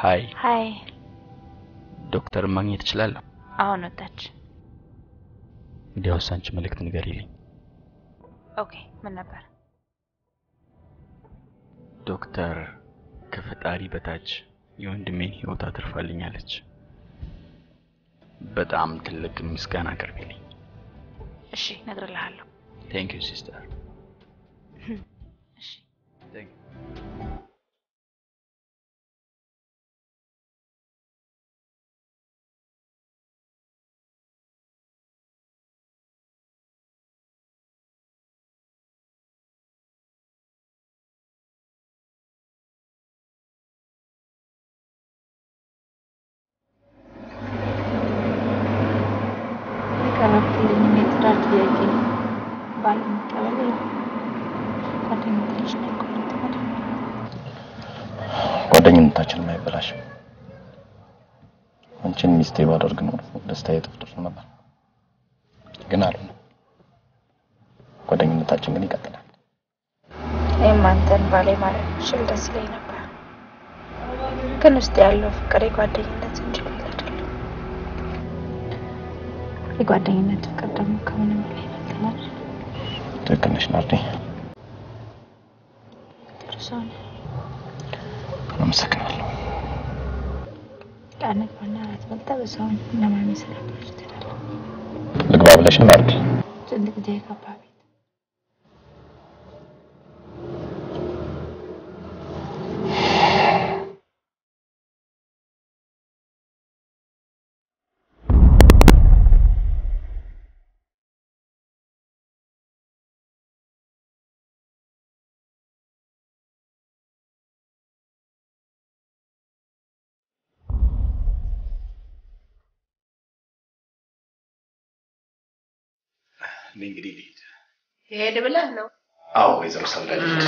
ሀይ ሀይ ዶክተርን ማግኘት እችላለሁ? አሁን ወጣች። እንዲያውስ አንቺ መልእክት ንገሪልኝ። ኦኬ ምን ነበር? ዶክተር ከፈጣሪ በታች የወንድሜን ህይወት አትርፋልኛለች። በጣም ትልቅ ምስጋና አቅርቢልኝ። እሺ እነግርልሃለሁ። ቴንክ ዩ ሲስተር። እሺ የቀረብክልኝ የትዳር ጥያቄ ባለመቀበል ጓደኝነታችን አይቋረጥም አይደል? ጓደኝነታችንም አይበላሽም። አንቺን ሚስቴ ባደርግ ኖሮ ደስታዬ እጥፍ ነበር፣ ግን አልሆነም። ጓደኝነታችን ግን ይቀጥላል። እኔም አንተን ባሌ ማለት ብችል ደስ ይለኝ ነበር፣ ግን ውስጥ ያለው ፍቅር የጓደኝነት እንጂ ሌላ አይደለም። የጓደኝነት ፍቅር ደግሞ ከምንም በላይ ይበልጣል። ትክክል ነሽ ናርዲ። ጥሩ ሰው ነህ። አመሰግናለሁ። ቃነት ባና አራት በልጠ በሰውን ለማሚ ስላባች ትላለህ። ልግባ ብለሽ ነው ናርዲ? ስንት ጊዜ የገባ ቤት እኔ እንግዲህ ልሂድ። ይሄድ ብለህ ነው? አዎ ወይዘሮ ሰብለ ልሂድ።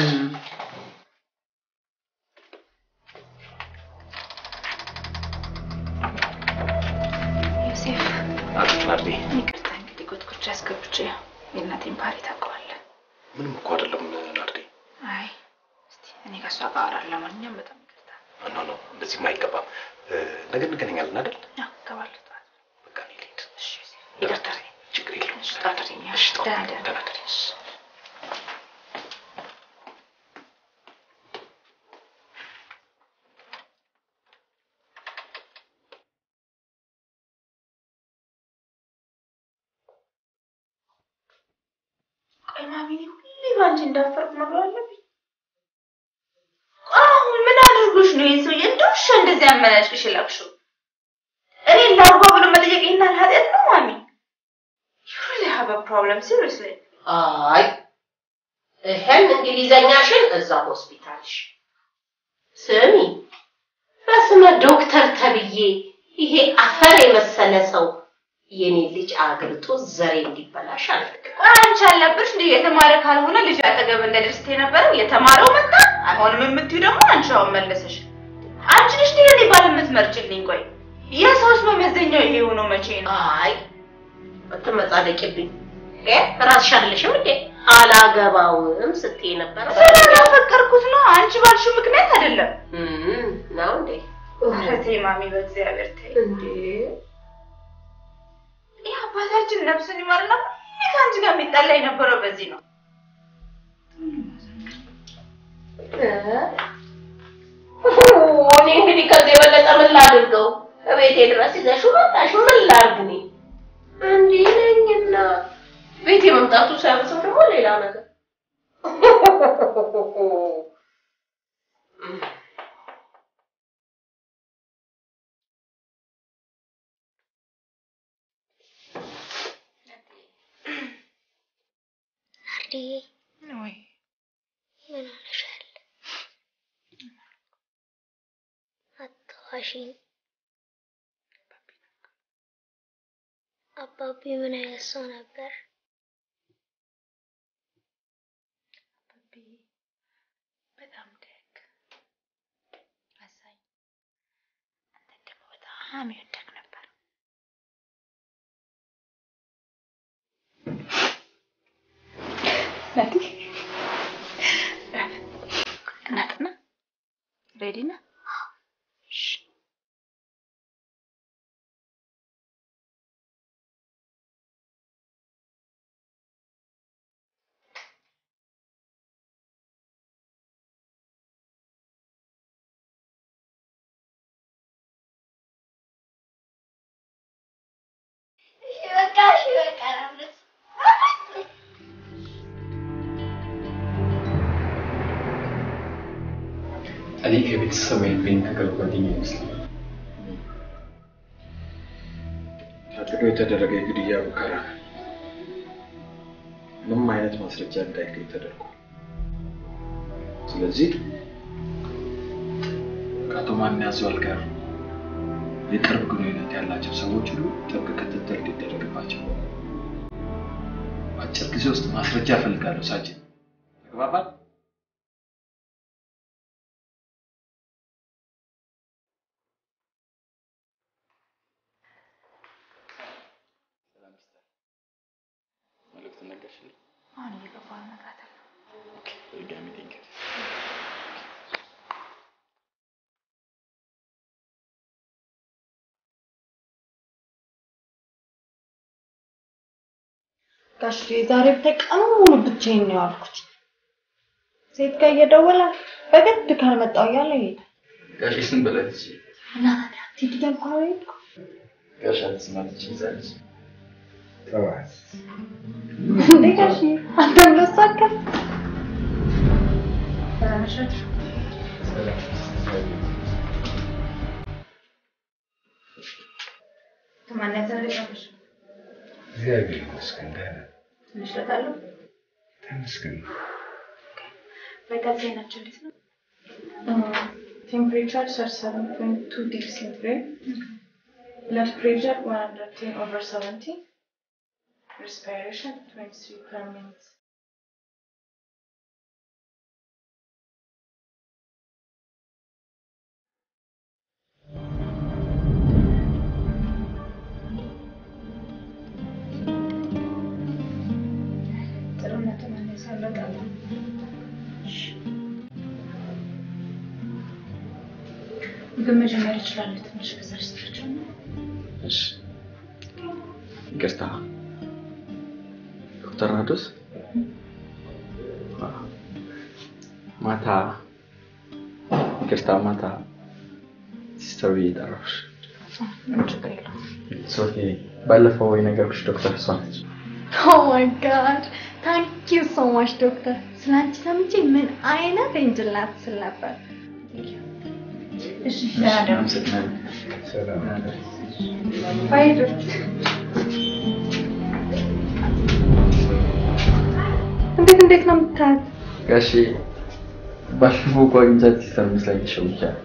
ዮሴፍ አቤት ናርዲ። ይቅርታ እንግዲህ ጎትጉቻ አስገብቼ የእናቴን ባህሪ ታውቀዋለህ። ምንም እኮ አይደለም ናርዲ። አይ እስቲ እኔ ከእሷ ጋር አወራለሁ። ለማንኛውም በጣም ይቅርታ። ኖ ኖ፣ እንደዚህም አይገባም። እ፣ ነገ እንገናኛለን አይደል? ያው እገባለሁ ጠዋት። በቃ እኔ ልሂድ። እሺ ዮሴፍ ይቅርታ። ችግር የለውም። እሺ ጠዋት ተኛ። እሺ፣ ጠዋት ደህና ደር። ደህና ደሪ። እሺ ቆይ ማሚ፣ እኔ ሁሌ ባንቺ እንዳፈርኩ መኖር አለብኝ? ቆይ አሁን ምን አድርጎሽ ነው ይህ ሰውዬ እንደ ውሻ እንደዚህ አመናጭቅሽ የላክሽው? እኔን ላግባ ብሎ መጠየቅ ይህን ያህል ኃጢአት ነው ማሚ? You really have a problem, seriously. አይ ይሄን እንግሊዘኛሽን እዛ ሆስፒታልሽ ስሚ፣ በስመ ዶክተር ተብዬ ይሄ አፈር የመሰለ ሰው የኔ ልጅ አግብቶ ዘሬ እንዲበላሽ አልፈልግም። ቆይ አንቺ አልነበርሽ እንደ የተማረ ካልሆነ ልጅ አጠገብ እንደደርስ የነበረው የተማረው መጣ አይሆንም የምትዩ ደግሞ አንቺ አሁን መለሰሽ። አንቺ ነሽ እንደ እኔ ባል የምትመርጭልኝ። ቆይ የሰውስ መመዘኛው ይሄ ሆኖ መቼ ነው? አይ አትመጻደቂብኝ። እ ራስሽ አይደለሽም እንዴ አላገባውም ስትይ ነበረው ስላላፈቀርኩት ነው። አንቺ ባልሽው ምክንያት አይደለም። እም፣ ነው እንዴ ኧረ ተይ ማሚ፣ በእግዚአብሔር ተይ። እንዴ ይህ አባታችን ነፍሱን ይማርና ሁሌ ከአንቺ ጋር የሚጣላ የነበረው በዚህ ነው። እኔ እንግዲህ ከዚህ የበለጠ ምን ላድርገው? እቤቴ ድረስ ይዘሽው መጣሽ። ምን ላድርግ እኔ እንዲህ ነኝና ቤቴ መምጣቱ ሳያንሰው ደግሞ ሌላ ነገር ናርዲዬ ወይ ምን ሆነሻል? አትዋሺኝ። አባቢ ምን አይነት ሰው ነበር? በጣም ደግ አዛኝ፣ አንተን ደግሞ በጣም ይወደግ ነበር። እናትና ሬዲ ነህ? እሺ እኔ ከቤተሰብ ወይም ከኢንተግral ጓደኛ ይመስላል። ታቅዶ የተደረገ የግድያ ሙከራ ምንም አይነት ማስረጃ እንዳይገኝ ተደርጓል። ስለዚህ ከአቶ ማን ያዘዋል ጋር የቅርብ ግንኙነት ያላቸው ሰዎች ሁሉ ጥብቅ ክትትል እንዲደረግባቸው በአጭር ጊዜ ውስጥ ማስረጃ እፈልጋለሁ። ሳጅን ተግባባል? መልዕክት ነገርሽልኝ? አሁን እየገባሁ እነግራታለሁ። በድጋሚ ቴንኪው። ጋሽ ዛሬ ብታይ ቀኑ ሙሉ ብቻዬን ነው ያልኩት። ሴት ጋር እየደወለ በግድ ካልመጣሁ እያለ ይሄዳል። ጋሽ ስም በላት እሺ። እና ታዲያ አትሄድ እያልኩ ነው የሄድኩት። ጋሽ አትስማት እቺ ይዛለች። ተዋት። እንዴ ጋሽ አንተም ለሷ አከፍ ከማን ያዘረቀሽ? እግዚአብሔር ይመስገን ደህና ነኝ። ትንሽ ለታለሁ ተመስገን። ቫይታል ዜናቸው እንዴት ነው? ቴምፕሬቸር 37.2 ዲግሪ ሴንቲግሬድ ብለድ ፕሬሸር 110 ኦቨር 70 respiration 23 per minute ጥሩነቱ መለስ ያለቃል። ምግብ መጀመር ይችላሉ። ትንሽ ከዛች ስታቸው እሺ ይቅርታ ዶክተር ናዶስ ማታ ይቅርታ ማታ ሲስተር ብዬ ጠራሁሽ ችግር የለውም። ሶፊ ባለፈው የነገርኩሽ ዶክተር እሷ ነች Oh my god. Thank you so much, doctor. ስላንቺ ሰምቼ ምን አይነት ኤንጅል ናት ስል ነበር። እሺ ደህና ደሩ። አመሰግናለሁ ሰላም ባይ ዶክተር። እንዴት እንዴት ነው የምታያት? ጋሼ ባለፈው እኮ አግኝቻት ሲስተር መስላኝ ተሸውጃለሁ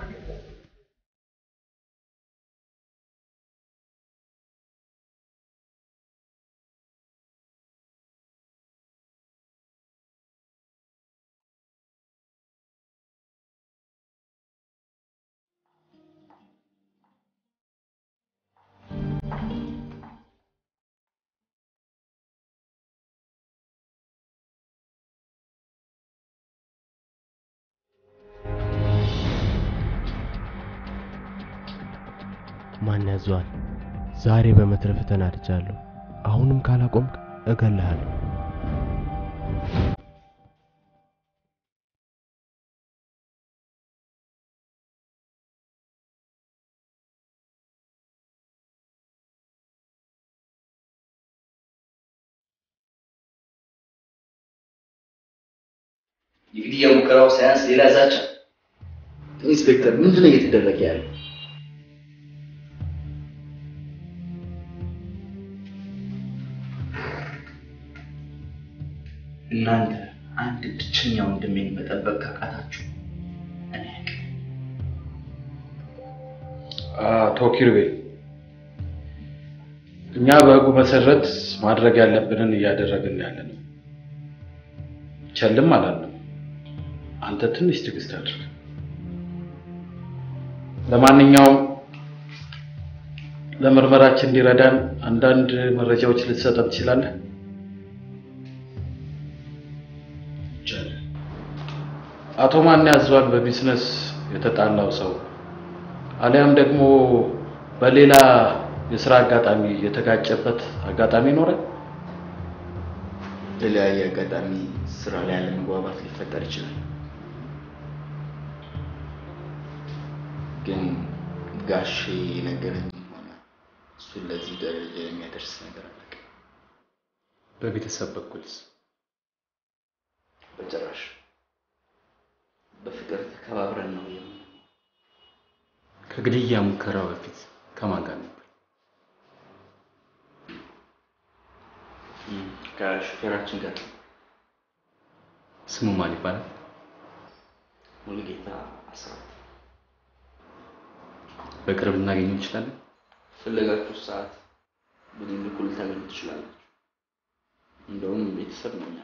ማን ያዘዋል? ዛሬ በመትረፍ ተናድጃለሁ። አሁንም ካላቆምክ እገልሃለሁ። የግድያ ሙከራው ሳያንስ ሌላ ዛቻ። ኢንስፔክተር ምንድን ነው እየተደረገ ያለው? እናንተ አንድ ብቸኛ ወንድሜን መጠበቅ ካቃታችሁ እኔ አያውቅም። አቶ ኪርቤ እኛ በህጉ መሰረት ማድረግ ያለብንን እያደረግን ያለ ነው። ቸልም አላለም። አንተ ትንሽ ትዕግስት አድርግ። ለማንኛውም ለምርመራችን እንዲረዳን አንዳንድ መረጃዎች ልትሰጠን ትችላለህ? ይቻላል። አቶ ማን ያዘዋል በቢዝነስ የተጣላው ሰው አሊያም ደግሞ በሌላ የስራ አጋጣሚ የተጋጨበት አጋጣሚ ይኖራል? የተለያየ አጋጣሚ ስራ ላይ አለመግባባት ሊፈጠር ይችላል። ግን ጋሼ ነገረኝ ሆነ እሱን ለዚህ ደረጃ የሚያደርስ ነገር አለ። በቤተሰብ በኩልስ በጭራሽ በፍቅር ተከባብረን ነው የምንኖረው። ከግድያ ሙከራው በፊት ከማን ጋር ነበር? ከሹፌራችን ጋር ስሙ ማን ይባላል? ሙሉጌታ አስራት በቅርብ ልናገኘው እንችላለን? ፈለጋችሁ ሰዓት ብንልኩ ልታገኙ ትችላላችሁ። እንደውም ቤተሰብ ነው እኛ።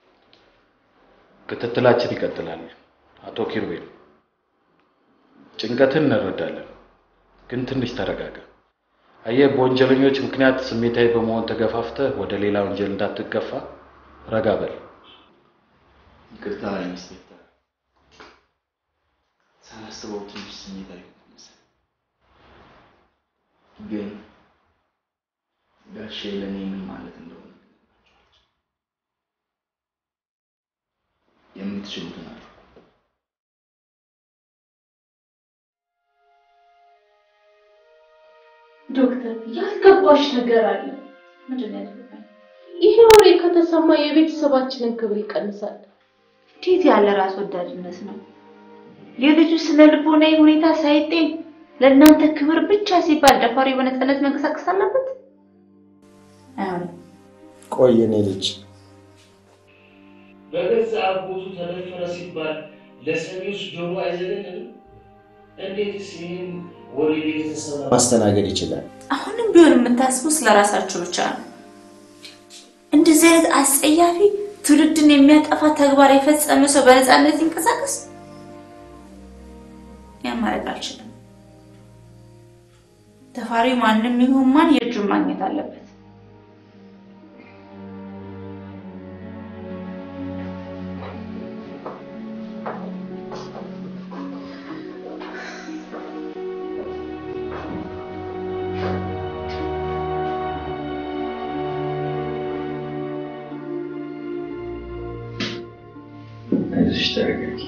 ክትትላችን ይቀጥላል። አቶ ኪሩቤል ጭንቀትን እንረዳለን፣ ግን ትንሽ ተረጋጋ። አየህ፣ በወንጀለኞች ምክንያት ስሜታዊ በመሆን ተገፋፍተህ ወደ ሌላ ወንጀል እንዳትገፋ ረጋ በል። ይቅርታ ኢንስፔክተር፣ ሳላስበው ትንሽ ስሜታዊ ሆንኩ መሰለኝ። ግን ጋሼ ለእኔ ምን ማለት እንደሆነ የምትችሉትን አድርጉ። ዶክተር ያልገባሽ ነገር አለ። ምንድን ነው ያልገባኝ? ይሄ ወሬ ከተሰማ የቤተሰባችንን ክብር ይቀንሳል። እንዴት ያለ ራስ ወዳድነት ነው! የልጁ ስነ ልቦናዊ ሁኔታ ሳይጤን ለእናንተ ክብር ብቻ ሲባል ደፋሪ በነፃነት መንቀሳቀስ አለበት? አይሆንም። ቆይ የኔ ልጅ በገዛ አጎቱ ተደፈረ ሲባል ለሰሚዎች ጆሮ አይዘገንም? እንዴትስ ይህን ወሬ ቤተሰብ ማስተናገድ ይችላል? አሁንም ቢሆን የምታስቡ ስለ ራሳችሁ ብቻ ነው። እንደዚህ አይነት አስጸያፊ ትውልድን የሚያጠፋ ተግባር የፈጸመ ሰው በነፃነት ይንቀሳቀስ? ያን ማድረግ አልችልም። ተፋሪው ማንም ይሁን ማን የእጁን ማግኘት አለበት። አይዞሽ ተረጋጊ።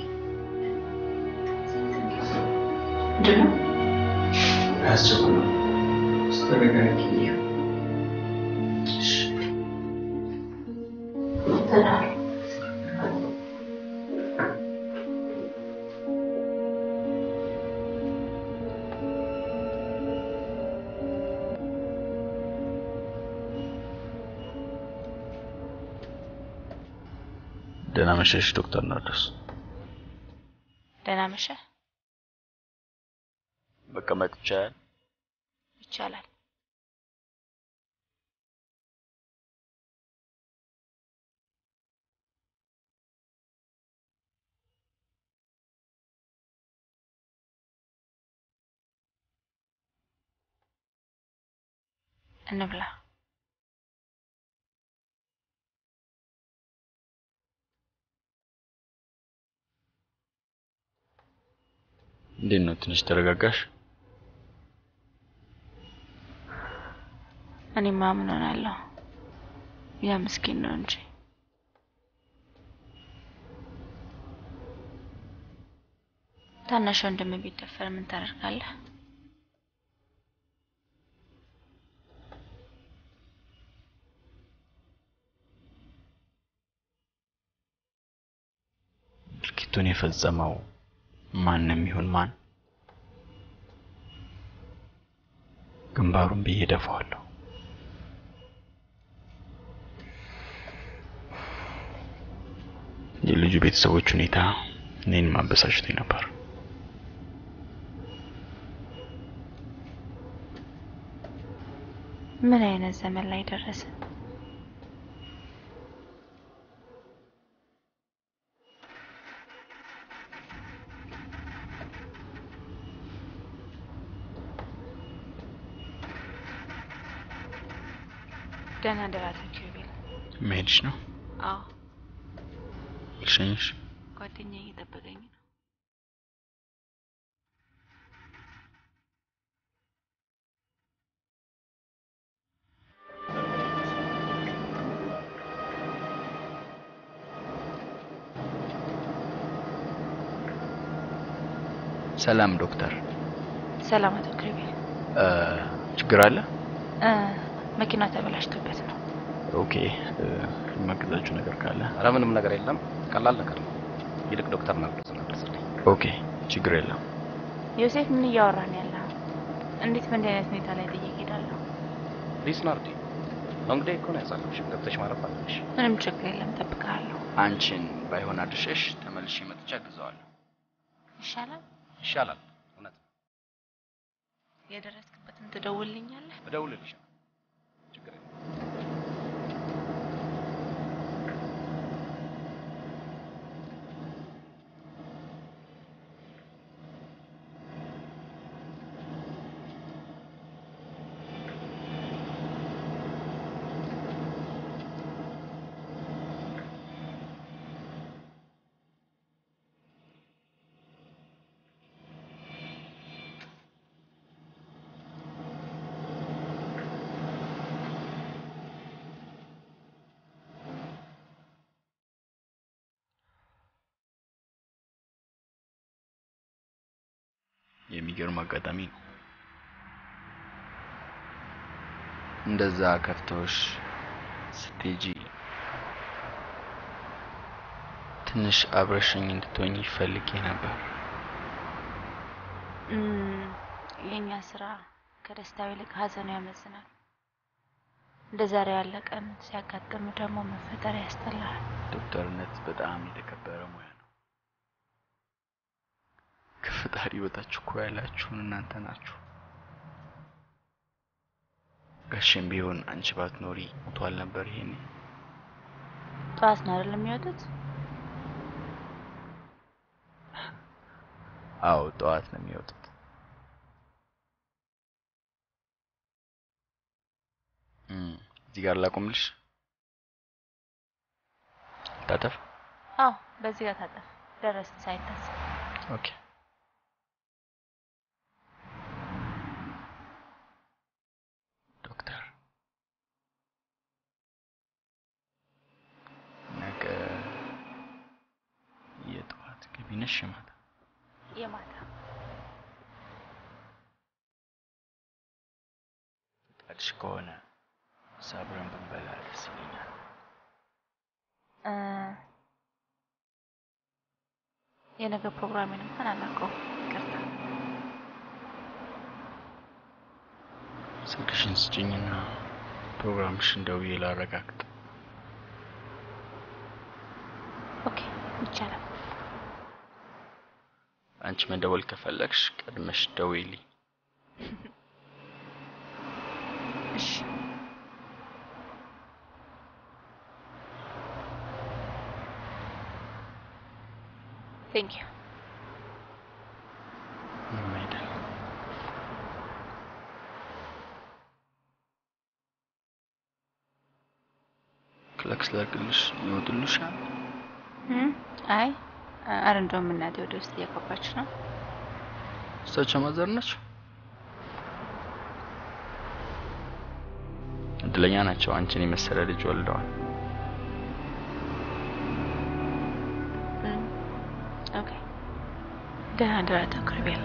ምንድን ነው? አያስቸኩልም። ተረጋጊ። ደህና መሸሽ ዶክተር ናርዶስ። ደህና መሸ። መቀመጥ ይቻላል? ይቻላል። እንብላ። እንዴት ነው? ትንሽ ተረጋጋሽ? እኔማ ምን ሆናለሁ? ያ ምስኪን ነው እንጂ ታናሽ ወንድም ቢደፈር ምን ታደርጋለህ? ድርጊቱን የፈጸመው ማንም ይሁን ማን ግንባሩን ብዬ ደፋዋለሁ። የልጁ ቤተሰቦች ሁኔታ እኔን ማበሳጭቶኝ ነበር። ምን አይነት ዘመን ላይ ደረሰ? ደህና ደር አቶ ኪሩቤል። መሄድሽ ነው? አዎ ልሸኝሽ? ጓደኛዬ እየጠበቀኝ ነው። ሰላም ዶክተር። ሰላም አቶ ኪሩቤል። እ ችግር አለ? እ መኪና ተበላሽቶበት ነው። ኦኬ። እ የማግዛችሁ ነገር ካለ? ኧረ ምንም ነገር የለም። ቀላል ነገር ነው። ይልቅ ዶክተር ናርዶስን አድርስልኝ። ኦኬ፣ ችግር የለም። ዮሴፍ ምን እያወራን ያለ? እንዴት በእንዲህ አይነት ሁኔታ ላይ ጥዬ እሄዳለሁ? ፕሊስ ናርዲ፣ እንግዲህ እኮ ነው ያሳለፍሽ። ገብተሽ ማረፍ አለብሽ። ምንም ችግር የለም፣ እጠብቅሃለሁ። አንቺን ባይሆን አድርሸሽ ተመልሼ መጥቼ አግዘዋለሁ። ይሻላል። ይሻላል። እውነት የደረስክበትን ትደውልልኛለህ? እደውልልሽ። ችግር የለም። የሚገርም አጋጣሚ ነው። እንደዛ ከፍቶሽ ስትሄጂ ትንሽ አብረሽኝ እንድትሆኝ ፈልጌ ነበር። እም፣ የእኛ ስራ ከደስታው ይልቅ ሀዘኑ ያመዝናል። እንደ ዛሬ ያለ ቀን ሲያጋጥም ደግሞ መፈጠር ያስጠላል። ዶክተርነት በጣም የተከበረ ሙያ ነው። ከፈጣሪ በታች እኮ ያላችሁን እናንተ ናችሁ። ጋሼም ቢሆን አንቺ ባትኖሪ ሞቷል ነበር። ይሄኔ ጠዋት ነው አይደል የሚወጡት? አዎ ጠዋት ነው የሚወጡት። እም፣ እዚህ ጋር ላቁምልሽ። ታጠፍ። አዎ፣ በዚህ ጋር ታጠፍ። ደረስን ሳይታሰብ። ኦኬ። ዶክተር ነገ የጠዋት ገቢ ነሽ የማታ? የማታ ፈቃድሽ ከሆነ ሳብረን ብንበላ ደስ ይለኛል። እ፣ የነገ ፕሮግራሜን እንኳን አላውቀውም። ይቅርታ። ስልክሽን ስጭኝና ፕሮግራምሽን ደውዬ ላረጋግጥ። ኦኬ፣ ይቻላል። አንቺ መደወል ከፈለግሽ ቀድመሽ ደውይልኝ። እሺ። ቴንክ ዩ። ምንም አይደል። ክለክስ ላድርግልሽ ይወጡልሻል። እም፣ አይ አረ እንደውም እናቴ ወደ ውስጥ እየገባች ነው። እሳቸው ማዘር ናቸው። እድለኛ ናቸው። አንቺን የመሰለ ልጅ ወልደዋል። እም፣ ኦኬ። ደህና ደራ ተኩርቤል።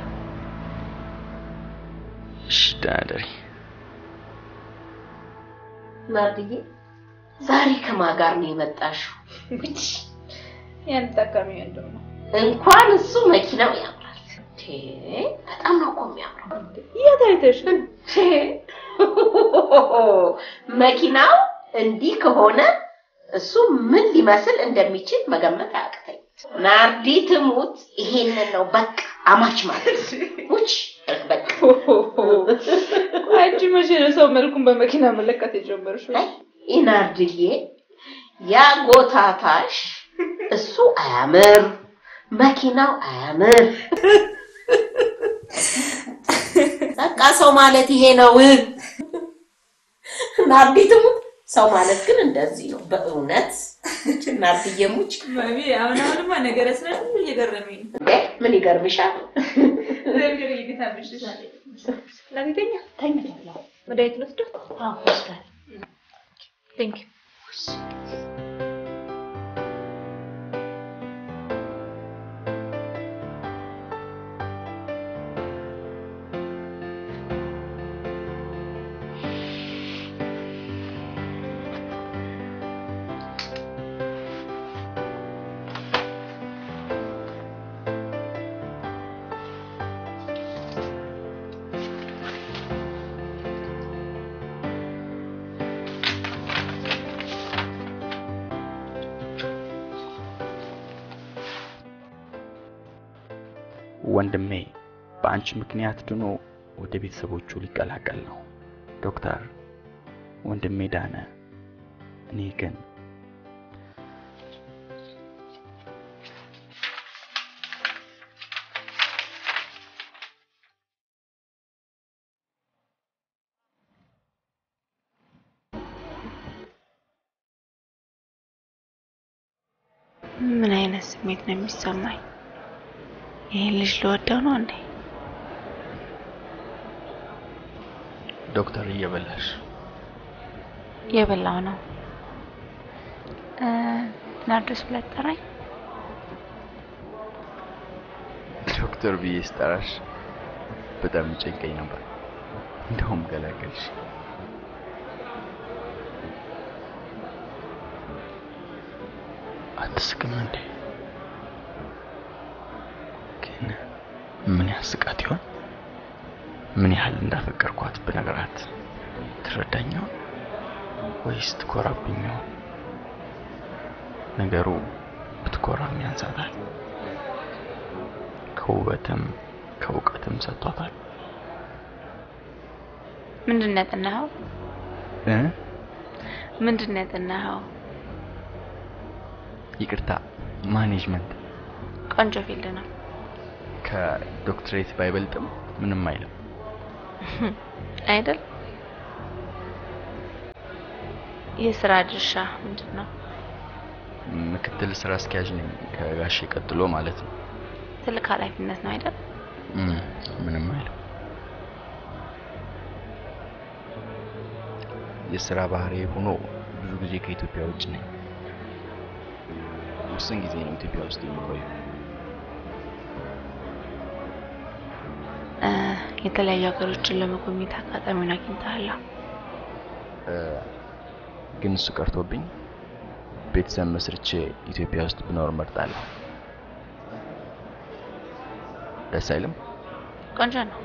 እሺ ደህና ደሪ። ናርድዬ ዛሬ ከማን ጋር ነው የመጣሽው? ያን ጠቃሚ ወንድም ነው። እንኳን እሱ መኪናው ያምራል። እንዴ በጣም ነው እኮ የሚያምረው። የት አይተሽ? እንዴ መኪናው እንዲህ ከሆነ እሱ ምን ሊመስል እንደሚችል መገመት አያቅተኝ። ናርዲ ትሙት፣ ይሄንን ነው በቃ አማች ማለት ውጭ በቃ አንቺ መቼ ነው ሰው መልኩን በመኪና መለካት የጀመርሽው? ኢናርድዬ ያ ጎታታሽ እሱ አያምር፣ መኪናው አያምር። በቃ ሰው ማለት ይሄ ነው። ናርዲ ትሙት፣ ሰው ማለት ግን እንደዚህ ነው በእውነት ናርድዬ ሙች። ማሚ አሁን አሁንማ ነገረ ስለ እየገረመኝ ነው። እንዴ ምን ይገርምሻል? ዘምጀር እየገታምሽ ላቴተኛ ተኛ መድኃኒት ልወስዶ? አዎ ወስዳል። ቴንክ ዩ ወንድሜ በአንቺ ምክንያት ድኖ ወደ ቤተሰቦቹ ሊቀላቀል ነው። ዶክተር ወንድሜ ዳነ። እኔ ግን ምን አይነት ስሜት ነው የሚሰማኝ? ይህን ልጅ ልወደው ነው እንዴ? ዶክተር እየበላሽ የበላው ነው። እ፣ ናርዶስ ብለህ ጠራኝ። ዶክተር ብዬ ስጠራሽ በጣም ይጨንቀኝ ነበር። እንደውም ገላገልሽ። አትስቅም እንዴ? ግን ምን ያስቃት ይሆን? ምን ያህል እንዳፈቀርኳት ብነግራት ትረዳኝ ይሆን ወይስ ትኮራብኝ ይሆን? ነገሩ ብትኮራም ያንሳታል። ከውበትም ከእውቀትም ሰጥቷታል። ምንድን ነው ያጠናኸው? እ? ምንድን ነው ያጠናኸው? ይቅርታ ማኔጅመንት ቆንጆ ፊልድ ነው። ከዶክትሬት ባይበልጥም ምንም አይልም። አይደል? የስራ ድርሻ ምንድን ነው? ምክትል ስራ አስኪያጅ ነኝ ከጋሼ ቀጥሎ ማለት ነው። ትልቅ ኃላፊነት ነው አይደል? እም፣ ምንም አይልም። የስራ ባህሪ ሆኖ ብዙ ጊዜ ከኢትዮጵያ ውጭ ነኝ። ውስን ጊዜ ነው ኢትዮጵያ ውስጥ የምቆየው። እ፣ የተለያዩ ሀገሮችን ለመጎብኘት አጋጣሚውን አግኝተሃል? እ፣ ግን እሱ ቀርቶብኝ ቤተሰብ መስርቼ ኢትዮጵያ ውስጥ ብኖር እመርጣለሁ። ደስ አይልም? ቆንጆ ነው።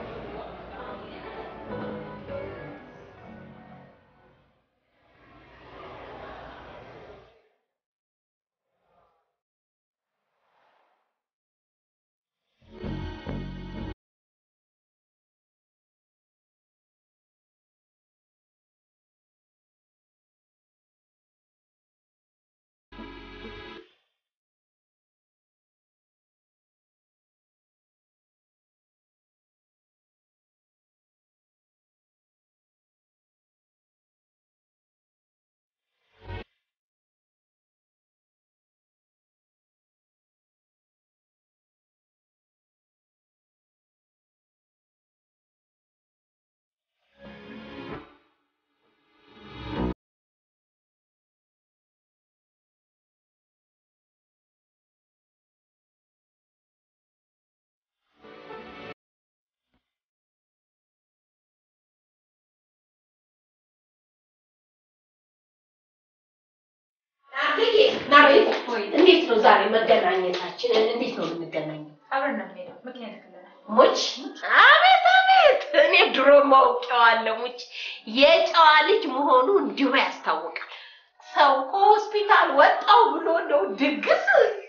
ናርድዬ ናርድ፣ እንዴት ነው ዛሬ መገናኘታችን? እንዴት ነው የምንገናኘው? አብረን ነው የምንሄደው። ምክንያት ክለናል። ሙች አቤት አቤት! እኔ ድሮ ማውቀዋለሁ። ሙች የጨዋ ልጅ መሆኑ እንዲሁ ያስታውቃል። ሰው ከሆስፒታል ወጣው ብሎ ነው ድግስ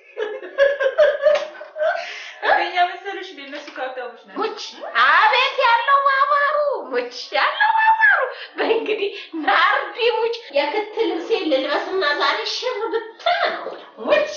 እኛ መሰለሽ እንደ እነሱ ከሀብታሞች ነን። ሙች አቤት ያለው ማማሩ ሙች ያለው ማማሩ። በእንግዲህ ናርዲ ሙች የክት ልብሴን ልልበስና ዛሬ ሽር ብትን ነው ሙች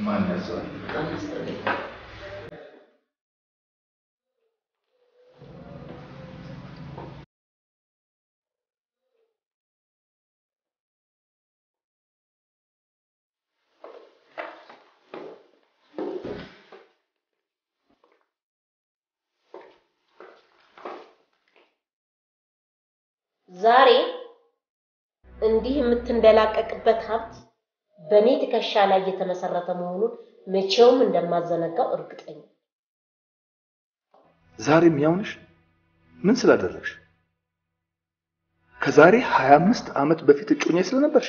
ማን ያዘዋል? ዛሬ እንዲህ የምትንደላቀቅበት ሀብት በእኔ ትከሻ ላይ የተመሰረተ መሆኑን መቼውም እንደማዘነጋው እርግጠኛ ነኝ። ዛሬም ያው ነሽ? ምን ስላደረግሽ? ከዛሬ 25 ዓመት በፊት እጮኛ ስለነበርሽ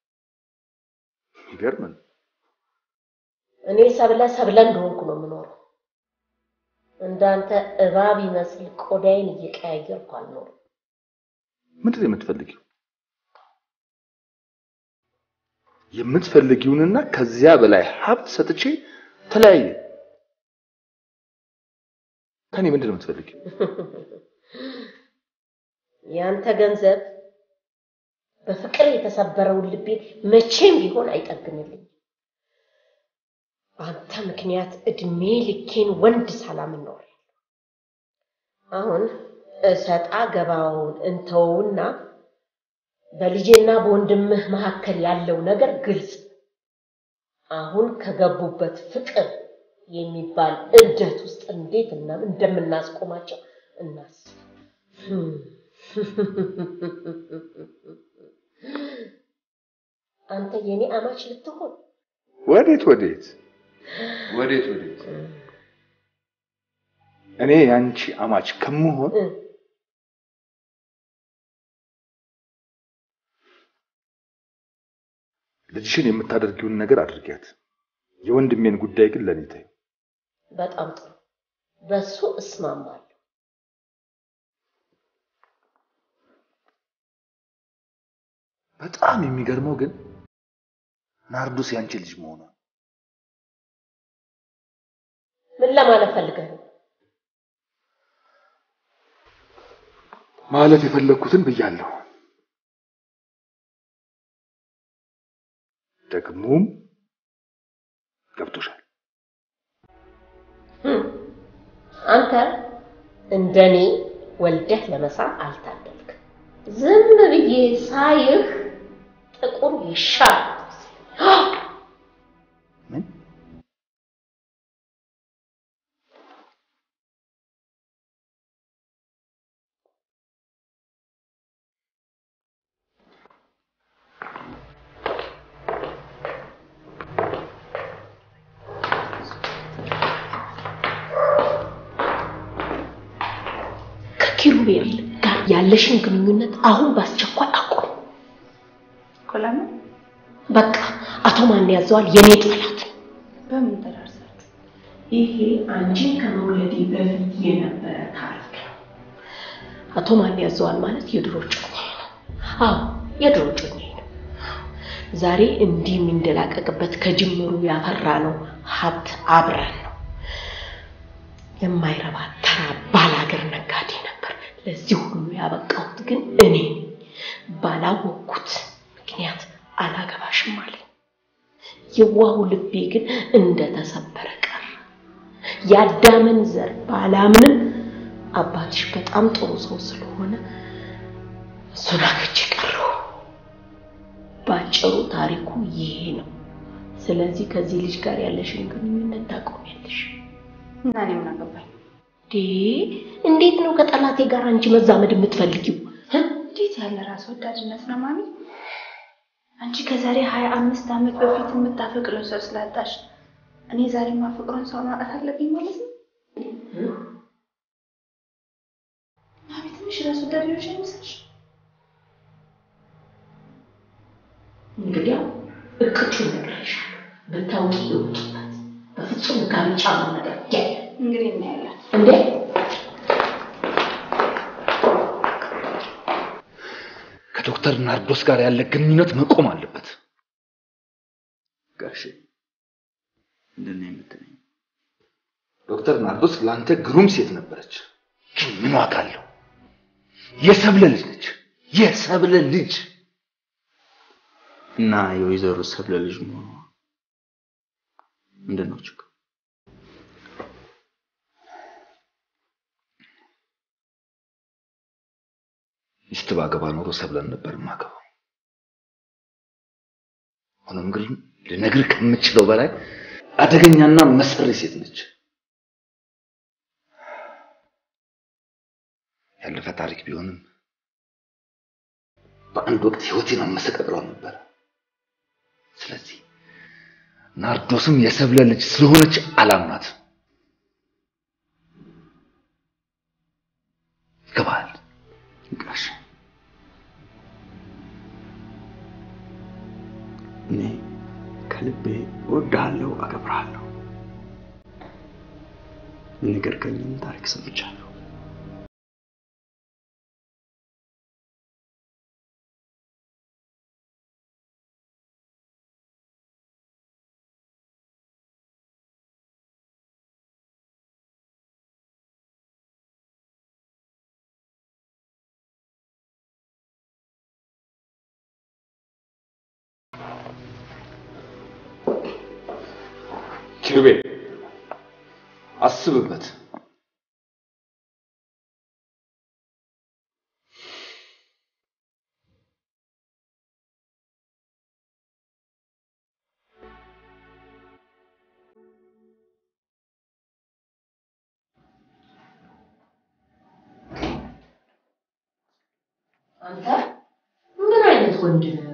ይገርም ነው። እኔ ሰብለ ሰብለ እንደሆንኩ ነው የምኖረው። እንዳንተ እባብ ይመስል ቆዳዬን እየቀያየርኩ አልኖርም። ምንድን ነው የምትፈልጊው? የምትፈልጊውንና ከዚያ በላይ ሀብት ሰጥቼ ተለያየ። ከኔ ምንድን ነው የምትፈልጊው? ያንተ ገንዘብ በፍቅር የተሰበረውን ልቤ መቼም ቢሆን አይጠግንልኝ። አንተ ምክንያት እድሜ ልኬን ወንድ ሰላም እኖር አሁን እሰጣ ገባውን እንተውና በልጄና በወንድምህ መካከል ያለው ነገር ግልጽ። አሁን ከገቡበት ፍቅር የሚባል እብደት ውስጥ እንዴት እና እንደምናስቆማቸው እናስብ። አንተ የኔ አማች ልትሆን ወዴት ወዴት ወዴት ወዴት? እኔ ያንቺ አማች ከምሆን ልጅሽን የምታደርጊውን ነገር አድርጊያት። የወንድሜን ጉዳይ ግን ለኔ ተይው። በጣም ጥሩ፣ በሱ እስማማለሁ። በጣም የሚገርመው ግን ናርዶስ ያንቺ ልጅ መሆኗ ምን ለማለት ፈልገህ ነው? ማለት የፈለግኩትን ብያለሁ። ደግሞም ገብቶሻል። ህም፣ አንተ እንደኔ ወልደህ ለመሳም አልታደልክ። ዝም ብዬ ሳይህ ጥቁር ውሻ ከኪሩቤል ጋር ያለሽን ግንኙነት አሁን በአስቸኳይ አቁም። ለምን? በቃ አቶ ማን ያዘዋል የኔ ጠላት። በምን ተዳርሳችሁ? ይሄ አንቺን ከመውለዴ በፊት የነበረ ታሪክ ነው። አቶ ማን ያዘዋል ማለት የድሮ ጮኛዬ ነው። አዎ የድሮ ጮኛዬ ነው። ዛሬ እንዲህ የሚንደላቀቅበት ከጅምሩ ያፈራ ነው ሀብት አብረን ነው። የማይረባ ተራ ባላገር ነጋዴ ነበር። ለዚህ ሁሉ ያበቃሁት ግን እኔ ነኝ። ባላወቅኩት ምክንያት አላገባሽም አለኝ። የዋሁ ልቤ ግን እንደተሰበረ ቀረ። የአዳምን ዘር ባላምንም አባትሽ በጣም ጥሩ ሰው ስለሆነ እሱን አግቼ ቀረሁ። ባጭሩ ታሪኩ ይሄ ነው። ስለዚህ ከዚህ ልጅ ጋር ያለሽን ግንኙነት ታቆሚያለሽ። እና እኔ ምን አገባኝ? ዴ እንዴት ነው ከጠላቴ ጋር አንቺ መዛመድ የምትፈልጊው? እንዴት ያለ ራስ ወዳድነት ነው ማሚ! አንቺ ከዛሬ ሀያ አምስት ዓመት በፊት የምታፈቅረው ሰው ስላጣሽ እኔ ዛሬ የማፈቅረውን ሰው ማጣት አለብኝ ማለት ነው? ማሚ ትንሽ ራስ ወዳድ ሆነሽ አይመስልሽ? እንግዲያው እቅጩን ነግሬሻለሁ። ብታውቂ ይወጡበት። በፍጹም ጋብቻ ነው ነገር ያለ እንግዲህ እናያለን። እንዴ ከዶክተር ናርዶስ ጋር ያለ ግንኙነት መቆም አለበት። ጋሼ ምንድን ነው የምትለኝ? ዶክተር ናርዶስ ለአንተ ግሩም ሴት ነበረች፣ ግን ምን ዋጋ አለው? የሰብለ ልጅ ነች። የሰብለ ልጅ እና የወይዘሮ ሰብለ ልጅ መሆኗ ምንድን ነው ችግር? ሚስት ባገባ ኖሮ ሰብለን ነበር ማገባው። ሆኖም ግን ልነግርህ ከምችለው በላይ አደገኛና መሰሪ ሴት ነች። ያለፈ ታሪክ ቢሆንም በአንድ ወቅት ህይወቴን አመሰቃቅለው ነበር። ስለዚህ ናርዶስም የሰብለ ልጅ ስለሆነች አላምናት። ይገባል? ጋሽ እኔ ከልቤ እወድሃለሁ፣ አከብርሃለሁ። የነገርከኝን ታሪክ ሰምቻለሁ። ኪሩቤል አስብበት። አንተ ምን አይነት ወንድ ነህ?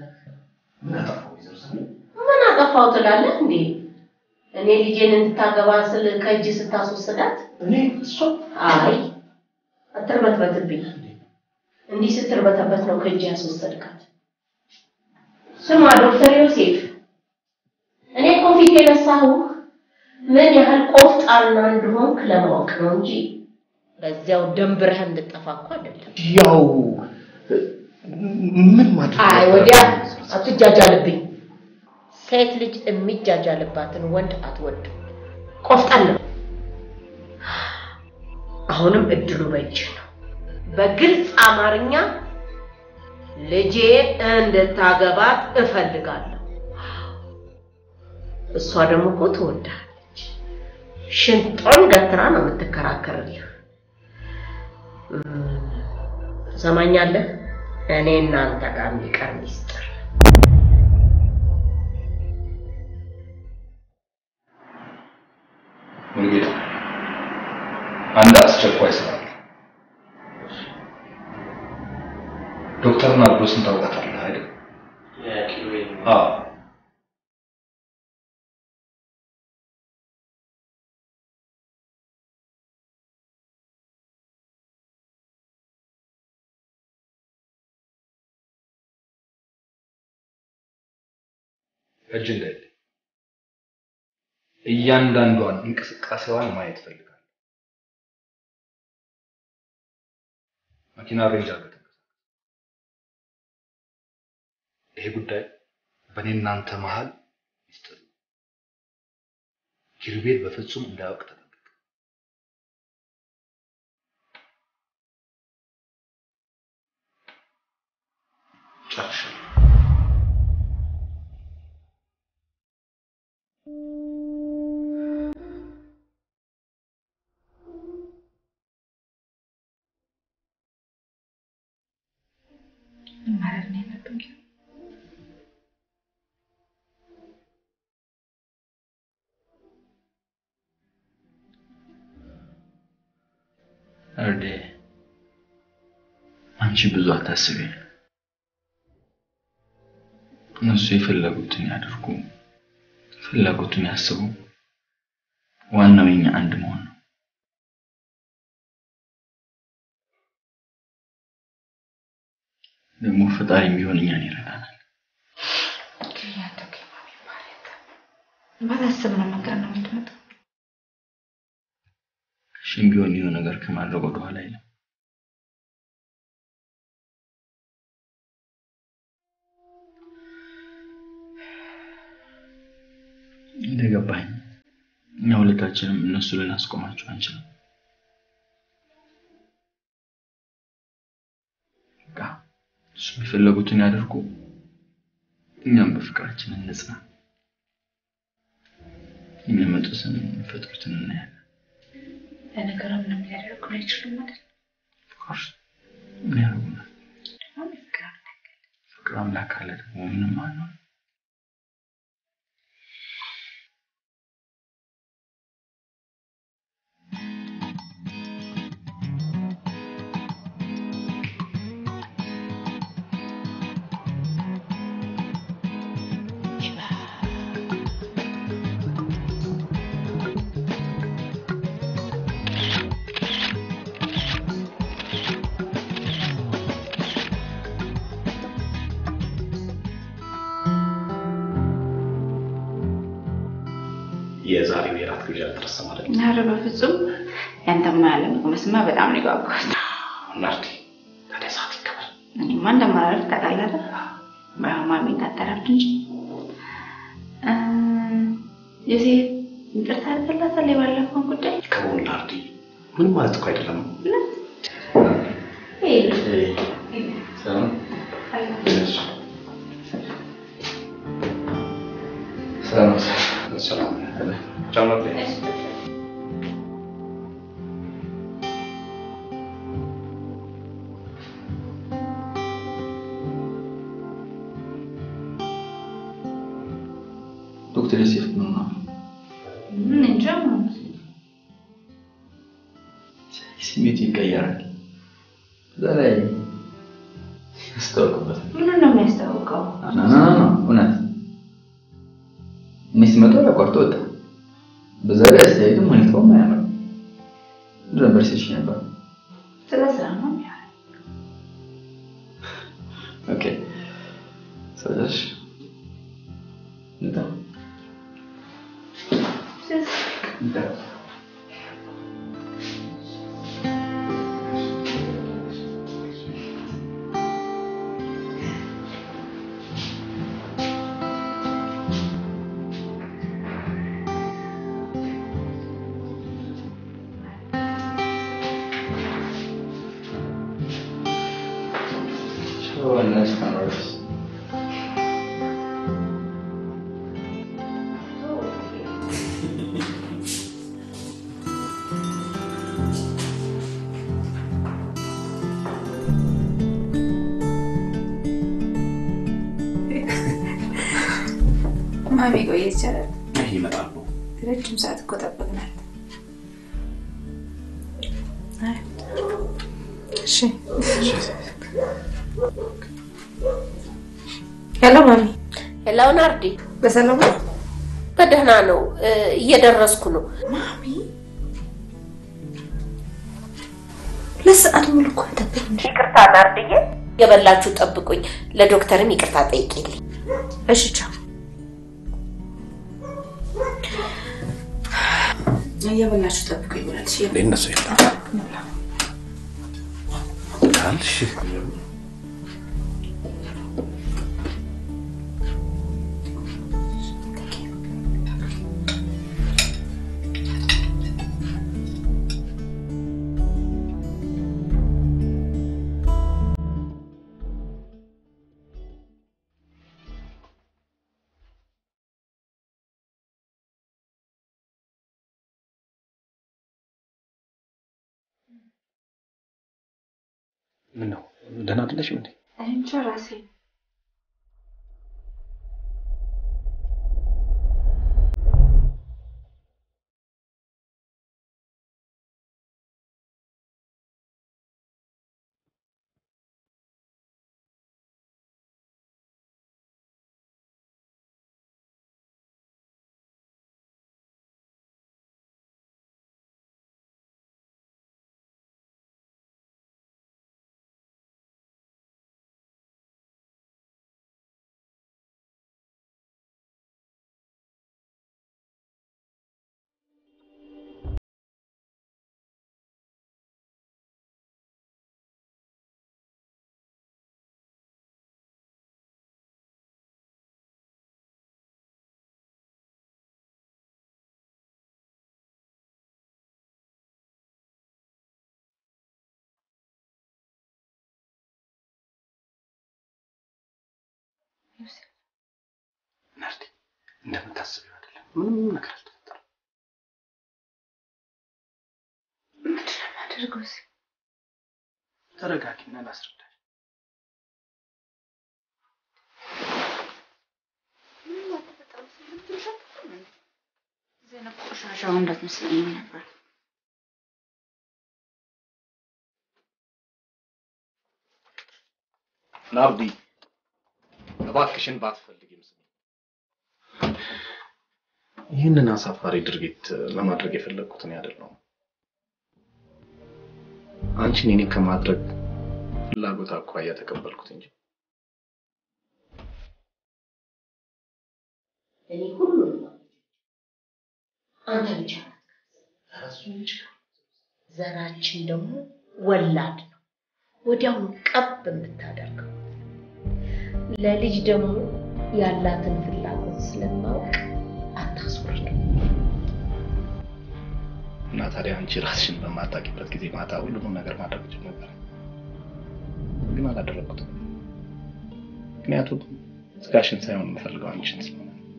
ምን አጠፋው ትላለህ እንዴ? እኔ ልጄን እንድታገባ ስል ከእጅ ስታስወስዳት እኔ እሷ አይ አትርበትበትብኝ። እንዲህ ስትርበተበት ነው ከእጅ ያስወሰድካት። ስማ ዶክተር ዮሴፍ፣ እኔ እኮ ፊት የነሳሁህ ምን ያህል ቆፍጣና እንደሆንክ ለማወቅ ነው እንጂ በዚያው ደንብረህ እንድጠፋ እኮ አይደለም። ያው ምን ማድረግ አይ ነበረብኝ? ወዲያ አትጃጃልብኝ። ሴት ልጅ የሚጃጃልባትን ወንድ አትወድም። ቆፍጠን ነው። አሁንም እድሉ በእጅ ነው። በግልጽ አማርኛ ልጄ እንድታገባት እፈልጋለሁ። እሷ ደግሞ እኮ ትወዳለች። ሽንጦን ገትራ ነው የምትከራከርልህ። እም፣ ትሰማኛለህ? እኔ እናንተ ጋር የሚቀር ሚስጥር ሙሉጌታ አንድ አስቸኳይ ስራ አለ። ዶክተር ናርዶስን ታውቃታለህ አይደል? አዎ። እጅ እንዳይል እያንዳንዷን እንቅስቃሴዋን ማየት ፈልጋለሁ። መኪና ሬንጅ አድርገህ ተንቀሳቀስ። ይሄ ጉዳይ በእኔ እናንተ መሀል ሚስጥር ነው። ኪሩቤል በፍጹም እንዳያውቅ ተጠንቀቅ። ጨርሻለሁ። ምን ማለት ነው ያለብኝ? እርዴ አንቺ ብዙ አታስቢ። እነሱ የፈለጉትን ያድርጉ፣ የፈለጉትን ያስቡ። ዋናው የኛ አንድ መሆን ነው። ደግሞ ፈጣሪ ቢሆን እኛን ይረዳናል። ባላሰብነው ነገር ነው የምትመጣው። እሺም ቢሆን የሆነ ነገር ከማድረግ ወደኋላ አይልም። እንደገባኝ እኛ ሁለታችንም እነሱ ልናስቆማቸው አንችልም። በቃ እሱ የፈለጉትን ያደርጉ፣ እኛም በፍቅራችን እንጽና። የሚያመጡትን የሚፈጥሩትን እናያለን። ለነገሩ ምንም ሊያደርጉን አይችሉም አይደል? ኦፍኮርስ ምን ያደርጉናል? ፍቅር አምላክ ካለ ደግሞ ምንም አንሆን። የዛሬው የራት ግብዣ አልተረሳ ማለት ነው። ኧረ በፍጹም ያንተማ ያለ መቅመስማ በጣም ነው የጓጓሁት። ናርዲ ታዲያ ሰዓት ይከበር። እኔማ እንደማላደርግ ታውቃለህ አይደል? በማሚ እንዳጠራብድ እንጂ እ፣ ዮሴፍ ይቅርታ አድርግላታል የባለፈውን ጉዳይ ከሆን ናርዲ ምን ማለት እኮ አይደለም። ሰላም ሰላም ሰላም ቻው ናርዲ። ዶክተር ዮሴፍ ምን ነው ምን እንጃ ስሜቱ ይቀየራል። በዛ ላይ ያስታውቅበታል። ምኑን ነው የሚያስታውቀው? ና ና ና እውነት እኔ ስመጣ አቋርጦ ወጣ። በዛ ላይ አስተያየቱም ሁኔታውም አያምርም። ብዙ ነበር ሲልሽ ነበር። ስለ ስራ ነው የሚያወራው። ኦኬ ስለዚህ እንታ እንታ So nice cameras. ማሚ ቆየ ይቻላል። ይህ ይመጣሉ። ረጅም ሰዓት እኮ ጠበቅናል። አይ፣ እሺ ሄሎ ማሚ፣ ሄሎ ናርዲ፣ በሰላም ነው? በደህና ነው። እ፣ እየደረስኩ ነው። ማሚ ሁለት ሰዓት ሙሉ እኮ ጠበቅን። ይቅርታ ናርድዬ፣ የበላችሁ ጠብቁኝ። ለዶክተርም ይቅርታ ጠይቂልኝ። እሺ ቻው። እየበላችሁ ጠብቁኝ ብላለች። እነሱ የለም ካልሽ ምን ነው ደህና አይደለሽም እንዴ? እንጃ ራሴ ናርዲ እንደምታስቢው አይደለም። ምንም ነገር አልተፈጠረም። ላድርገው? እስኪ ተረጋጊና ላስረዳሽ። ምንም አልተፈጠረም። ስልም ትንሽ አትልም እንዴ? ዘይነብ ቆሻሻው እንዳትመስለኝ ነበር። ናርዲ እባክሽን ባትፈልጊም ስሚ። ይህንን አሳፋሪ ድርጊት ለማድረግ የፈለግኩት እኔ አይደለሁም። አንቺን እኔ ከማድረግ ፍላጎት አኳያ ተቀበልኩት እንጂ እኔ ሁሉም ነው። አንተ ብቻ እሱ ልጅ ዘራችን ደግሞ ወላድ ነው። ወዲያውኑ ቀብ የምታደርገው ለልጅ ደግሞ ያላትን ፍላጎት ስለማወቅ አታስወርድ። እና ታዲያ አንቺ ራስሽን በማታውቂበት ጊዜ ማታ ሁሉንም ነገር ማድረግ እችል ነበር፣ ግን አላደረግኩትም። ምክንያቱም ስጋሽን ሳይሆን የምፈልገው አንቺን ስለሆነ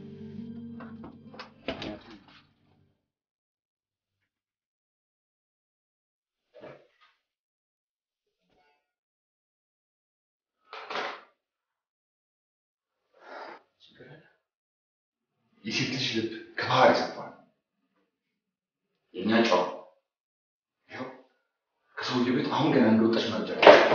የሴት ልጅ ልብ ከባህር የሰፋ ነው። የእኛ ጨዋ ይኸው ከሰውየው ቤት አሁን ገና እንደወጣች መረጃ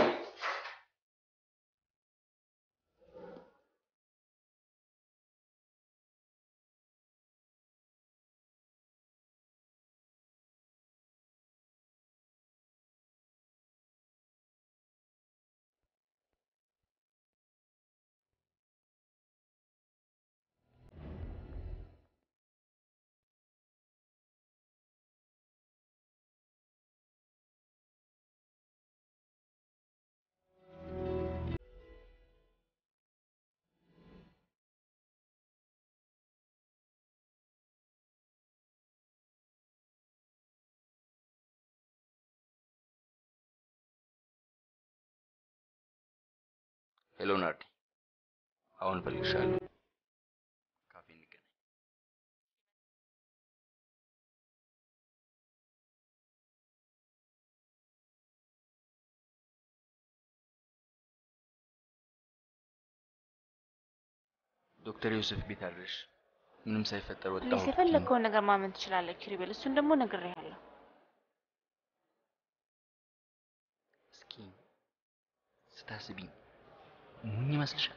ሄሎ ናርዲ፣ አሁን እፈልግሻለሁ። ካፌ እንገናኝ። ዶክተር ዮሴፍ ቤት አድረሽ ምንም ሳይፈጠር ወጣሁ። ፕሊስ የፈለግከውን ነገር ማመን ትችላለህ ኪሪቤል። እሱን ደግሞ ነግሬሃለሁ። እስኪ ስታስቢኝ ሞኝ ይመስልሻል?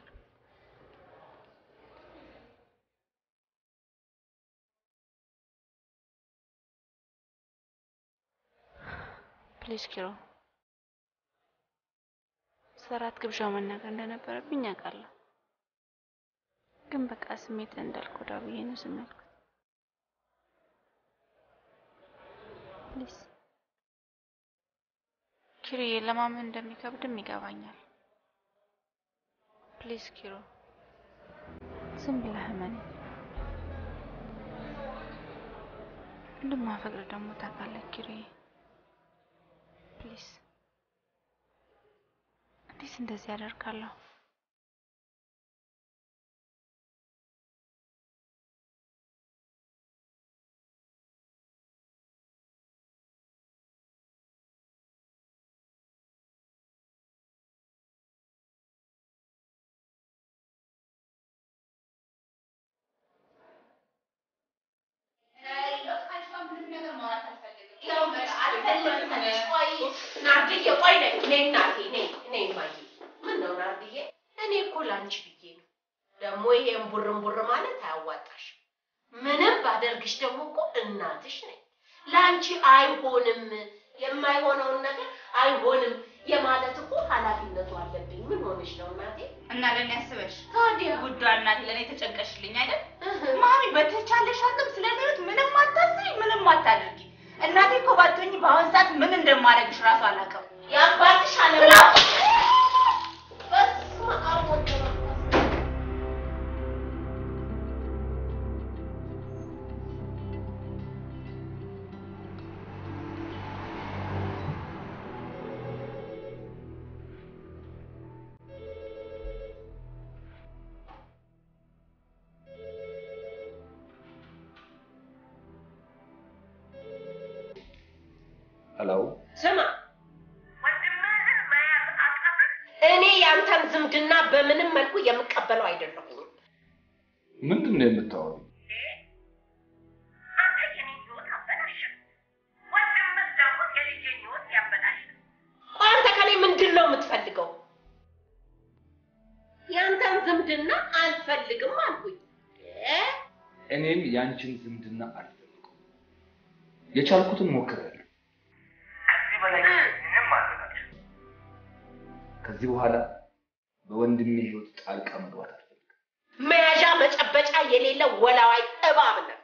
ፕሊስ ኪሮ፣ ሰራት ግብዣው መናገር እንደነበረብኝ አውቃለሁ፣ ግን በቃ ስሜት እንዳልጎዳ ብዬ ነው ዝም ያልኩት። ፕሊስ ኪሮዬ፣ ለማመን እንደሚከብድም ይገባኛል። ፕሊስ ኪሮ፣ ዝም ብለህ እመነኝ። እንደማፈቅር ደግሞ ታውቃለህ ኪሮዬ። ፕሊስ እንዴት እንደዚህ ያደርጋለሁ? ናርድዬ ቆይ ነይ ነይ እናቴ ነይ ነይ እማዬ ምን ነው ናርድዬ እኔ እኮ ላንቺ ብዬ ነው ደግሞ ይሄን ቡርን ቡር ማለት አያዋጣሽም ምንም ባደርግሽ ደግሞ እኮ እናትሽ ነኝ ለአንቺ አይሆንም የማይሆነውን ነገር አይሆንም የማለት እኮ ኃላፊነቱ አለብኝ ምን ሆነሽ ነው እናቴ እና ለእኔ ያስበሽ ታዲያ ጉዷ እናቴ ለእኔ ተጨንቀሽልኝ አይደል? ማሚ በተቻለሽ አቅም ስለ እኔ ህይወት ምንም አታስቢ፣ ምንም አታድርጊ። እናቴ እኮ ባትሆኚ በአሁን ሰዓት ምን እንደማደርግሽ ራሱ አላውቅም። የአባትሽ አለማ በስመ አብ ወወልድ ወመንፈስ ሄሎ ስማ የምቀበለው አይደለሁም። ምንድን ነው የምታወሪው? አንተ የኔን ህይወት አበላሽ፣ ወንድምህ ደግሞ የልጄን ህይወት ያበላሽ። ቆይ አንተ ከኔ ምንድን ነው የምትፈልገው? ያንተን ዝምድና አልፈልግም አልኩኝ። እ? እኔም ያንቺን ዝምድና አልፈልግም። የቻልኩትን ሞክሬያለሁ። ከዚህ በላይ ምንም ማድረግ ከዚህ በኋላ በወንድሜ ህይወት ጣልቃ መግባት አልፈልግም። መያዣ መጨበጫ የሌለ ወላዋይ እባብ ነህ።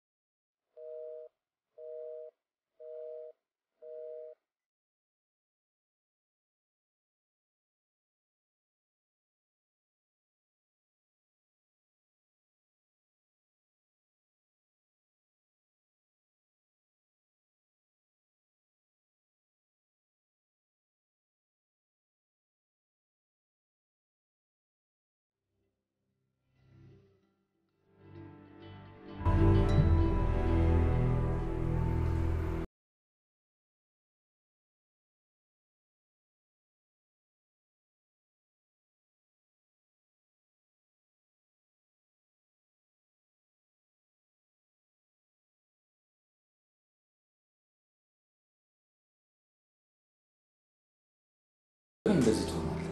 ግን እንደዚህ ትሆናለህ።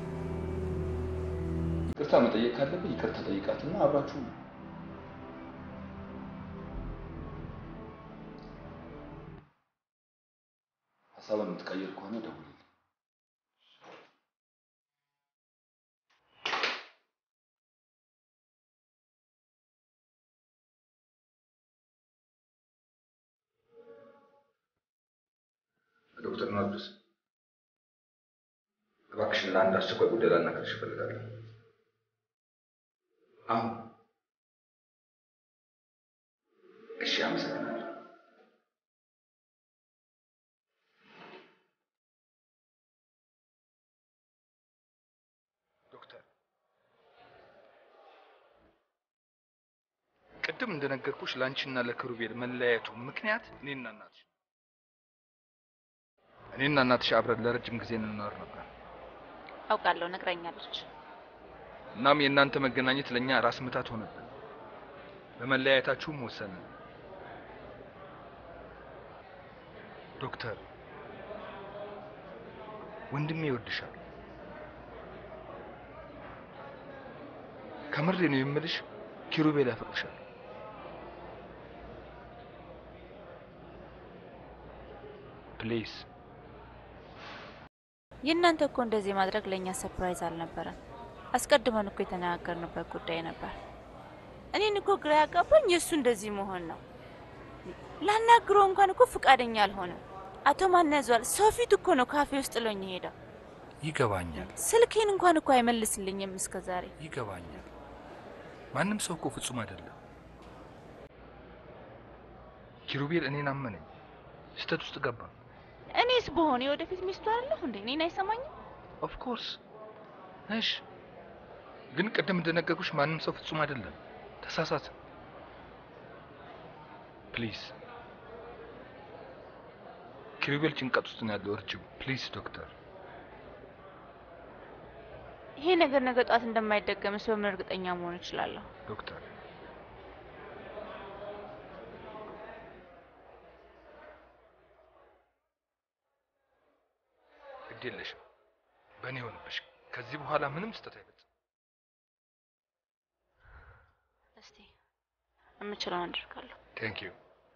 ይቅርታ መጠየቅ ካለብህ ይቅርታ ጠይቃትና አብራችሁ ነው። ሀሳብን የምትቀይር ከሆነ ደውልልኝ። ዶክተር ናርዶስ እባክሽን ለአንድ አስቸኳይ ጉዳይ ላናግርሽ እፈልጋለሁ። አሁን? እሺ፣ አመሰግናለሁ። ዶክተር ቅድም እንደነገርኩሽ ለአንቺና ለክሩቤል መለያየቱ ምክንያት እኔና እናትሽ እኔና እናትሽ አብረን ለረጅም ጊዜ እንኖር ነበር። አውቃለሁ፣ ነግረኛለች። እናም የእናንተ መገናኘት ለእኛ ራስ ምታት ሆነብን። በመለያየታችሁም ወሰንን። ዶክተር ወንድሜ ይወድሻል። ከምሬ ነው የምልሽ፣ ኪሩቤል ያፈቅርሻል። ፕሊዝ የእናንተ እኮ እንደዚህ ማድረግ ለእኛ ሰርፕራይዝ አልነበረም። አስቀድመን እኮ የተነጋገርንበት ጉዳይ ነበር። እኔን እኮ ግራ ያጋባኝ የእሱ እንደዚህ መሆን ነው። ላናግረው እንኳን እኮ ፍቃደኛ አልሆነም። አቶ ማን ያዟል ሰው ፊት እኮ ነው ካፌ ውስጥ ጥሎኝ ሄደው። ይገባኛል፣ ስልኬን እንኳን እኮ አይመልስልኝም እስከ ዛሬ። ይገባኛል። ማንም ሰው እኮ ፍጹም አይደለም። ኪሩቤል እኔን አመነኝ፣ ስህተት ውስጥ ገባ። እኔስ በሆነ የወደፊት ሚስቱ አይደለሁ እንዴ? እኔን አይሰማኝም? ኦፍ ኮርስ እሺ። ግን ቅድም እንደነገርኩሽ ማንም ሰው ፍጹም አይደለም። ተሳሳተ። ፕሊዝ ኪሩቤል ጭንቀት ውስጥ ነው ያለው። እርጅው ፕሊዝ ዶክተር። ይሄ ነገር ነገ ጧት እንደማይደገምስ በምን እርግጠኛ መሆን እችላለሁ? ዶክተር ግድ የለሽም፣ በእኔ ሆንብሽ። ከዚህ በኋላ ምንም ስህተት አይፈጽም። እስቲ የምችለውን አደርጋለሁ። ቴንክ ዩ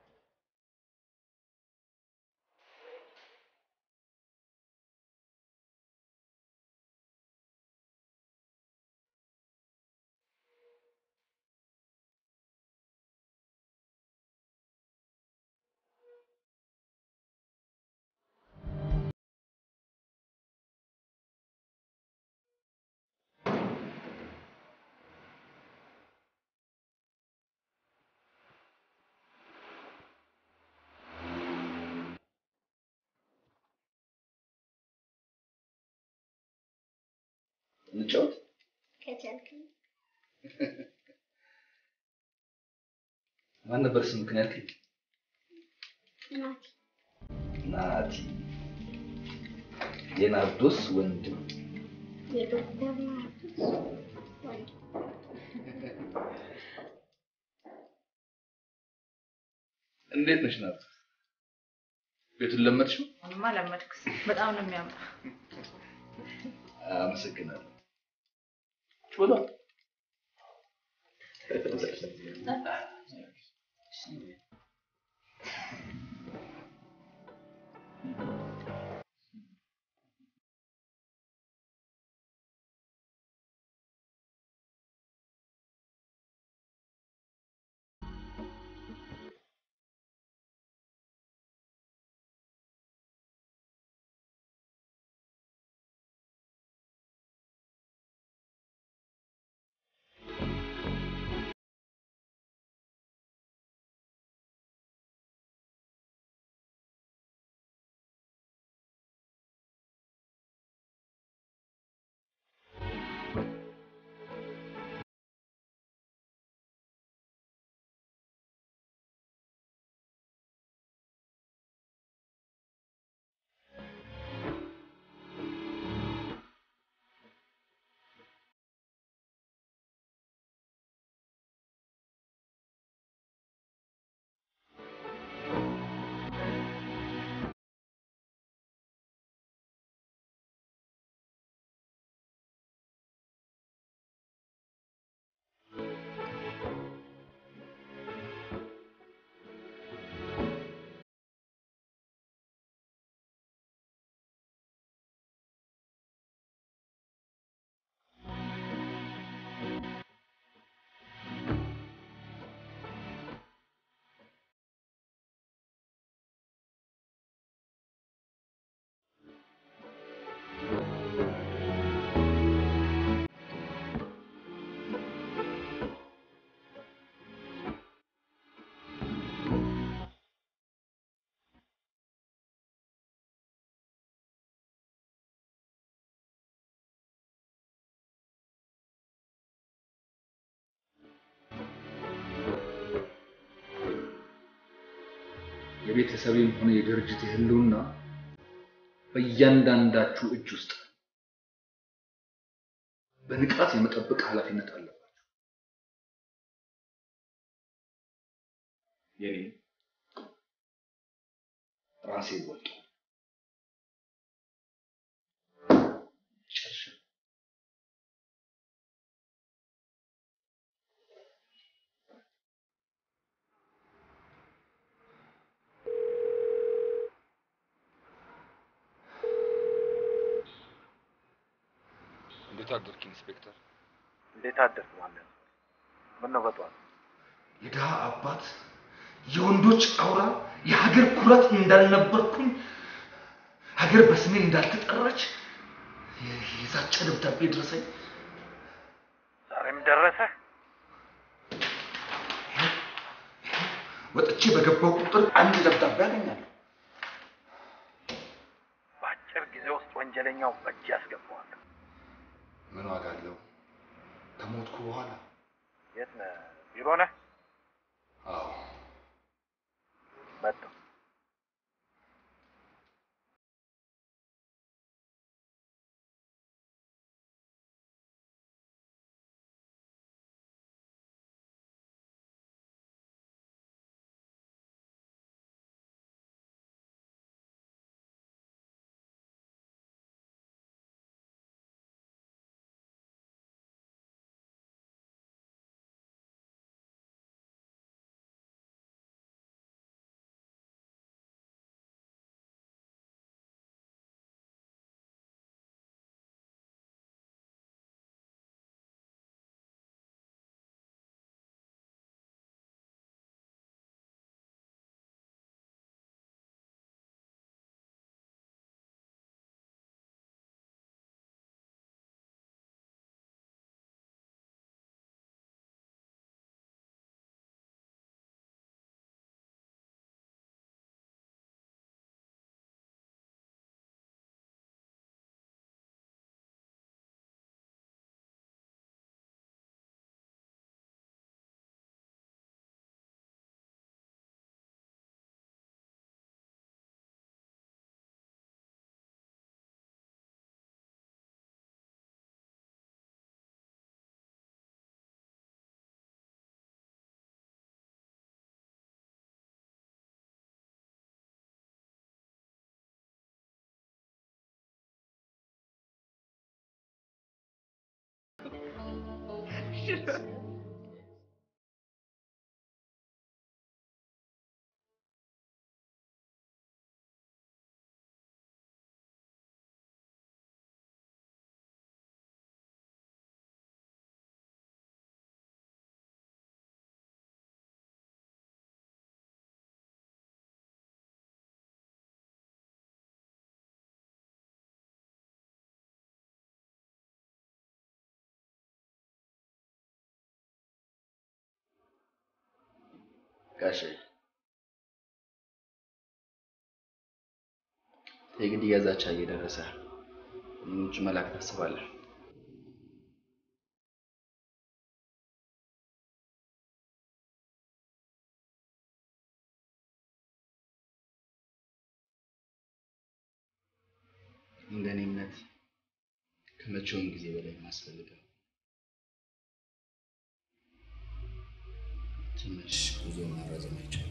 እንጫወት። ከቻልክ ማን ነበር ስምህ ግን ያልከኝ? ናቲ ናቲ። የናርዶስ ወንድም። የዶክተር ናርዶስ እንዴት ነሽ ናት? ቤቱን ለመድሽው? እኔማ ለመድኩት። በጣም ነው የሚያምረው። አመሰግናለሁ። ጮላ የቤተሰቤም ሆነ የድርጅት ህልውና በእያንዳንዳችሁ እጅ ውስጥ ነው። በንቃት የመጠበቅ ኃላፊነት አለባችሁ። የኔ ራሴ ወጡ ጨርሻ እንዴት አደርክ ኢንስፔክተር? እንዴት አደርክ ማለት ምን ነው በጠዋት የድሃ አባት የወንዶች አውራ የሀገር ኩራት እንዳልነበርኩኝ ሀገር በስሜ እንዳልተጠራች የዛቻ ደብዳቤ ደረሰኝ። ዛሬም ደረሰ? ወጥቼ በገባው ቁጥር አንድ ደብዳቤ አገኛለሁ። በአጭር ጊዜ ውስጥ ወንጀለኛው በእጅ ያስገባዋል። ምን ዋጋ አለው? ከሞትኩ በኋላ የት ነህ? ቢሮ ነህ? አዎ መጣሁ። ጋሼ የግድያ ዛቻ እየደረሰ ውጭ መላክ ታስባለህ? እንደኔ እምነት ከመቼውም ጊዜ በላይ የሚያስፈልገው ትንሽ ጉዞ ማራዘም አይቻልም።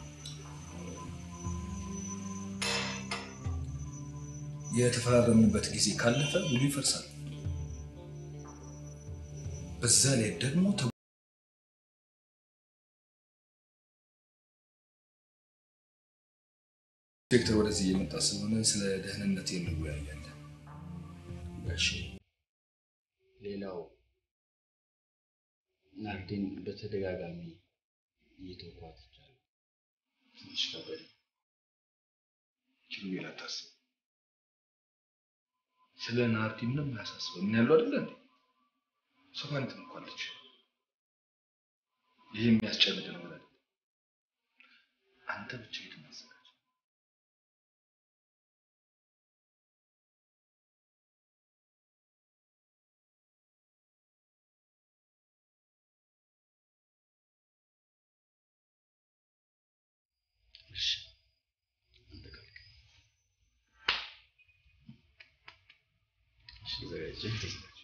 የተፈራረምንበት ጊዜ ካለፈ ውሉ ይፈርሳል። በዛ ላይ ደግሞ ተ- ዶክተር ወደዚህ እየመጣ ስለሆነ ስለ ደህንነት እንወያያለን። ጋሼ ሌላው ናርዲን በተደጋጋሚ እየተውኳት ይቻላል። ትንሽ ከበደ። ችግር አታስብ። ስለ ናርዲ ምንም አያሳስበው። ምን ያለው አይደለ እንዴ? ሶፋን ትንኳለች። ይህ የሚያስጨንቅ ነገር አይደለም። አንተ ብቻ ሂድ ማዘጋጅ እሺ አንተ ካልክ እሺ፣ ተዘጋጅ ተዘጋጅ።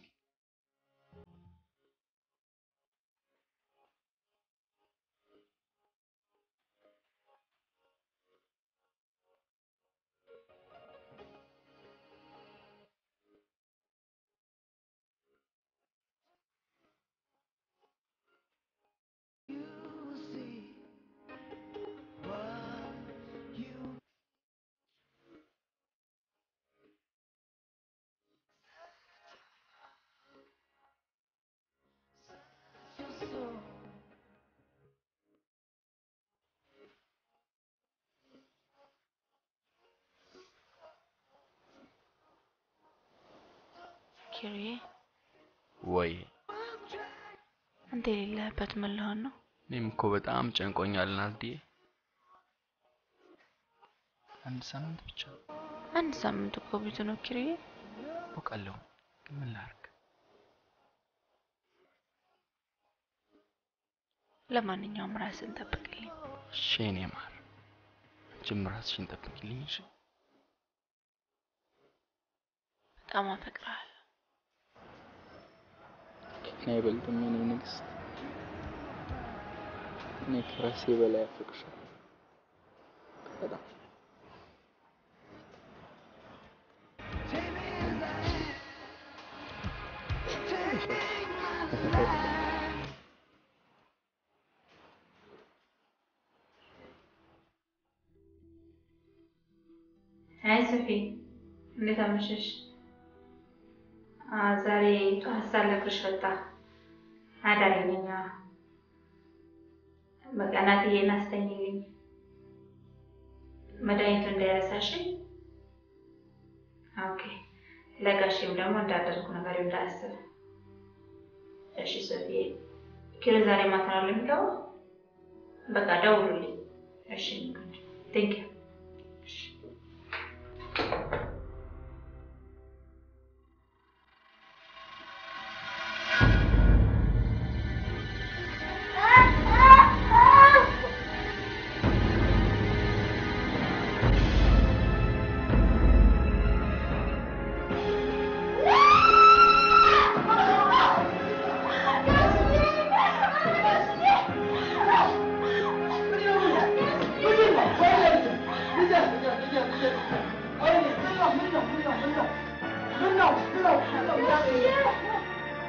ኪሩዬ ወይ አንተ የሌለህበት ምን ልሆን ነው? እኔም እኮ በጣም ጨንቆኛል ናርዲዬ። አንድ ሳምንት ብቻ አንድ ሳምንት እኮ ብዙ ነው ኪሩዬ። አውቃለሁ፣ ግን ምን ላድርግ? ለማንኛውም ራስን ጠብቅልኝ። እሺ የኔ ማር፣ አንቺም ራስሽን ጠብቂልኝ እሺ። በጣም አፈቅርሃለሁ። ከኔ አይበልጥም የኔ ንግስት። እኔ ከራሴ በላይ አፈቅርሻለሁ በጣም አይ ሶፊ፣ እንዴት አመሸሽ? አ ዛሬ ጠዋት ሳልነግርሽ ወጣ አዳሪ ነኝ። አዎ። በቃ እናትዬን አስተኝልኝ፣ መድኃኒቱ እንዳይረሳሽ። ኦኬ። ለጋሽም ደግሞ እንዳደርጉ ነገር እንዳያስብ። እሺ ሶፊ፣ ኪሮ ዛሬ ማታ ነው የሚገባው? በቃ ደውሉልኝ። እሺ ቴንክ ዩ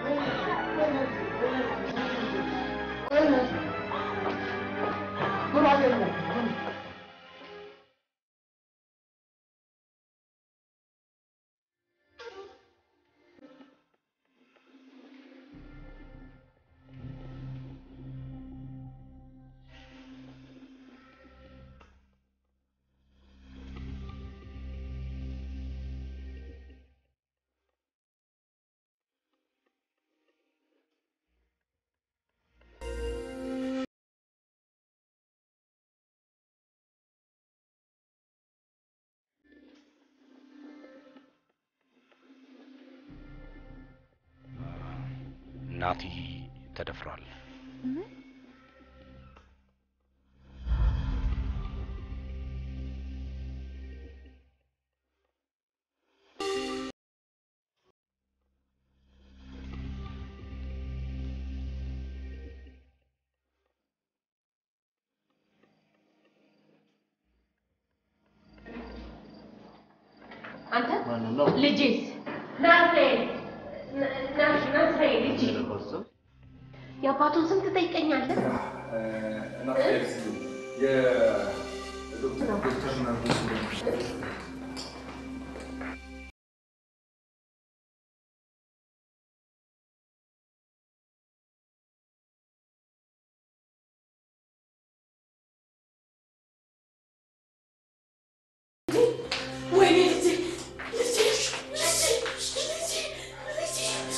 ናቲ ተደፍሯል። አንተ ልጄስ ናዝሬት ናዝሬት ልጄ የአባቱን ስም ትጠይቀኛለህ? ወይኔ ልጄ ልጄ ልጄ ልጄ ልጄ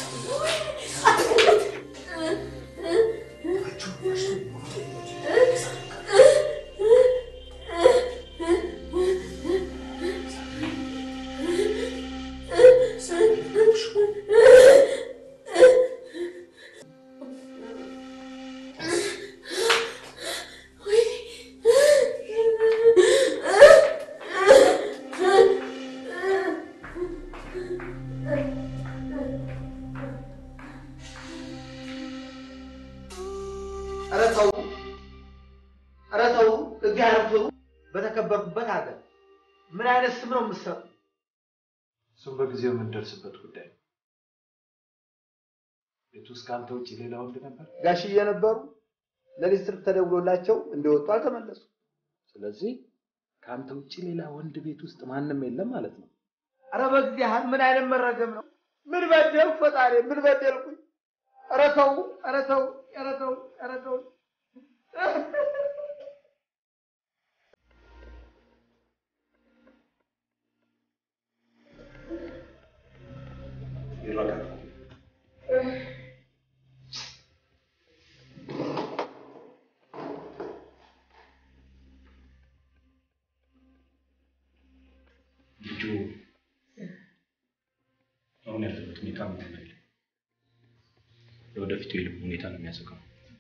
ኧረ ተው፣ ኧረ ተው፣ እግዚአብሔር ፍሩ። በተከበርኩበት ሀገር ምን አይነት ስም ነው የምትሰጡ? እሱም በጊዜው የምንደርስበት ጉዳይ ነው። ቤት ውስጥ ከአንተ ውጭ ሌላ ወንድ ነበር? ጋሽዬ ነበሩ። ለሊት ስልክ ተደውሎላቸው እንደወጡ አልተመለሱ። ስለዚህ ከአንተ ውጭ ሌላ ወንድ ቤት ውስጥ ማንም የለም ማለት ነው። ኧረ በእግዚአብሔር ምን አይነት መረገም ነው? ምን በደልኩ ፈጣሪ? ምን በደልኩኝ? ኧረ ተው፣ ኧረ ተው፣ ኧረ ተው፣ ኧረ ተው። ልጁ አሁን ያለበት ሁኔታ ምንም አይልም። የወደፊቱ የልብ ሁኔታ ነው የሚያሰጋው።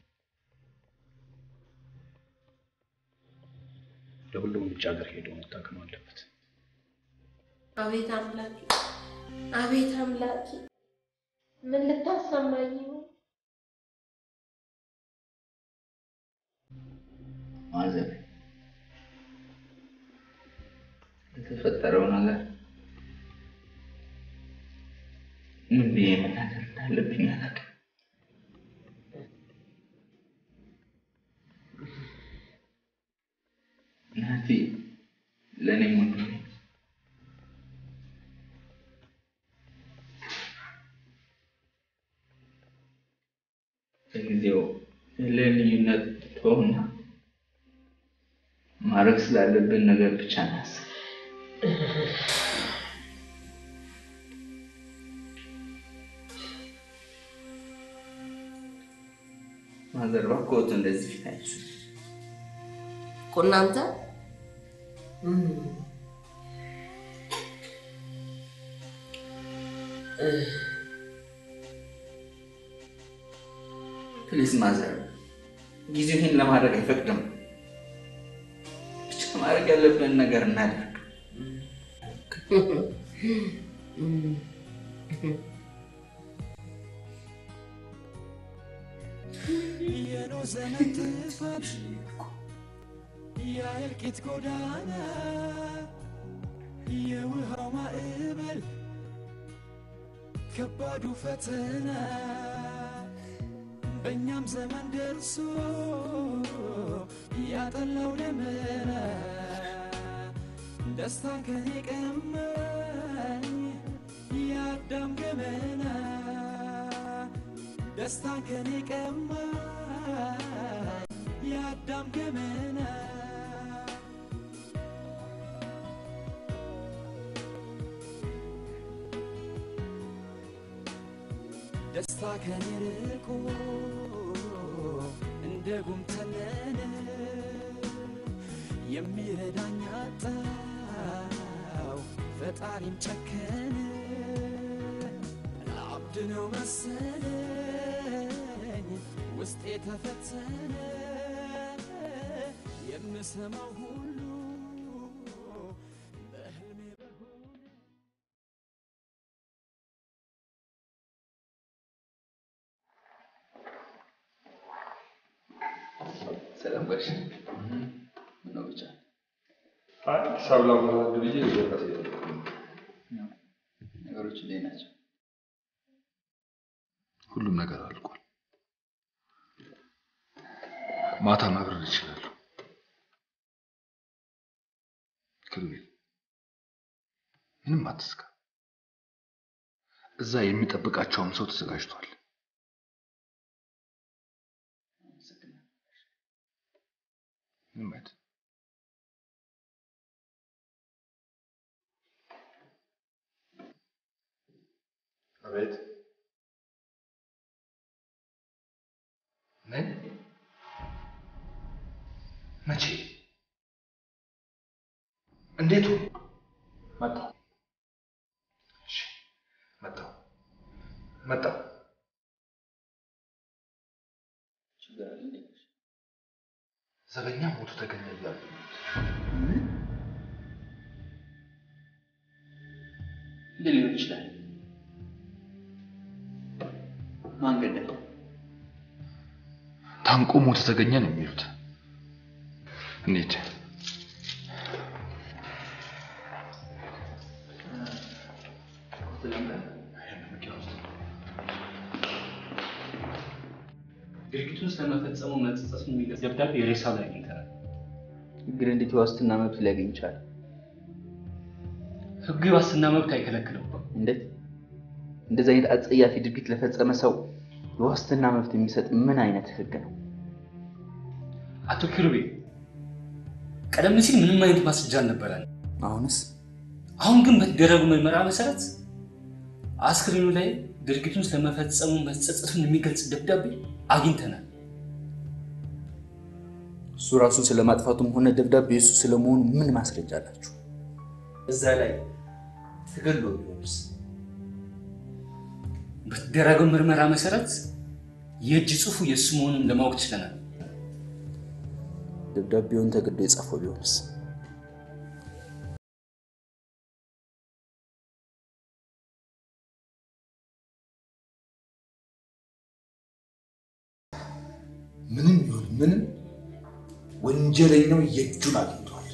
ለሁሉም ውጭ ሀገር ሄዶ መታከም አለበት። አቤት አምላኬ፣ አቤት አምላኬ፣ ምን ልታሰማኝ ነው? ማዘር የተፈጠረው ነገር ምን ብዬ መናገር እንዳለብኝ አላውቅም። ናቲ ለእኔም ወንድሜ ነው። በጊዜው ያለን ልዩነት ተውና ማድረግ ስላለብን ነገር ብቻ ናስብ። ማዘር እባክዎት እንደዚህ ፊት አይሱ። እኮ እናንተ ፕሊዝ ማዘር፣ ጊዜው ይህን ለማድረግ አይፈቅድም። ብቻ ማድረግ ያለብን ነገር እናድርግ። የኖህ ዘመን ጥፋት የእልቂት ጎዳና የውሃው ማዕበል ከባዱ ፈተና በእኛም ዘመን ደርሶ ያጠላው ደመና ደስታን ከኔ ቀማኝ የአዳም ገመና ደስታን ከኔ ቀማኝ የአዳም ገመና ደስታ ከኔ ርቆ እንደ ጉም ተነነ የሚረዳኝ አጣው ፈጣሪም ጨከነ አብድ ነው መሰለኝ ውስጤ ተፈተነ የምሰማው ሁሉ በህልሜ በሆነ ሰላም ጋሽ ነው ብቻ አይ ሂሳብ ላወራድ ብዬ ወረቀት ነገሮች እንዴት ናቸው? ሁሉም ነገር አልቋል። ማታ ማብረር እችላለሁ። ክሩቤል ምንም አትስጋ። እዛ የሚጠብቃቸውም ሰው ተዘጋጅቷል። ምንም አይደል። አቤት ምን? መቼ? እንዴት? መጣሁ። እሺ፣ መጣሁ መጣሁ። ችግር አለ እንዴ? ዘበኛ ሞቱ ተገኘ እያሉ እንዴት ሊሆን ይችላል? ማን ገደለው? ታንቆ ሞቱ ተገኘ ነው የሚሉት። እንሂድ። ድርጊቱን ስለመፈጸሙ መጸጸቱን የሚገልጽ ደብዳቤ ሬሳው ላይ አግኝተናል። ግን እንዴት የዋስትና መብት ሊያገኝ ይችላል? ህጉ የዋስትና መብት አይከለክልም። እንዴት? እንደዚህ አይነት አጸያፊ ድርጊት ለፈጸመ ሰው የዋስትና መብት የሚሰጥ ምን አይነት ህግ ነው? አቶ ኪሩቤ ቀደም ሲል ምንም አይነት ማስረጃ አልነበረን። አሁንስ? አሁን ግን በተደረጉ ምርመራ መሰረት አስክሬኑ ላይ ድርጊቱን ስለመፈጸሙ መጸጸቱን የሚገልጽ ደብዳቤ አግኝተናል። እሱ ራሱን ስለማጥፋቱም ሆነ ደብዳቤ እሱ ስለመሆኑ ምን ማስረጃ አላችሁ? እዛ ላይ ተገሎ ቢሆንስ? በተደረገው ምርመራ መሰረት የእጅ ጽሑፉ የእሱ መሆኑን ለማወቅ ችለናል። ደብዳቤውን ተገዶ የጻፈው ቢሆንስ? ምንም ይሁን ምንም ወንጀለኛው የእጁን አግኝቷል።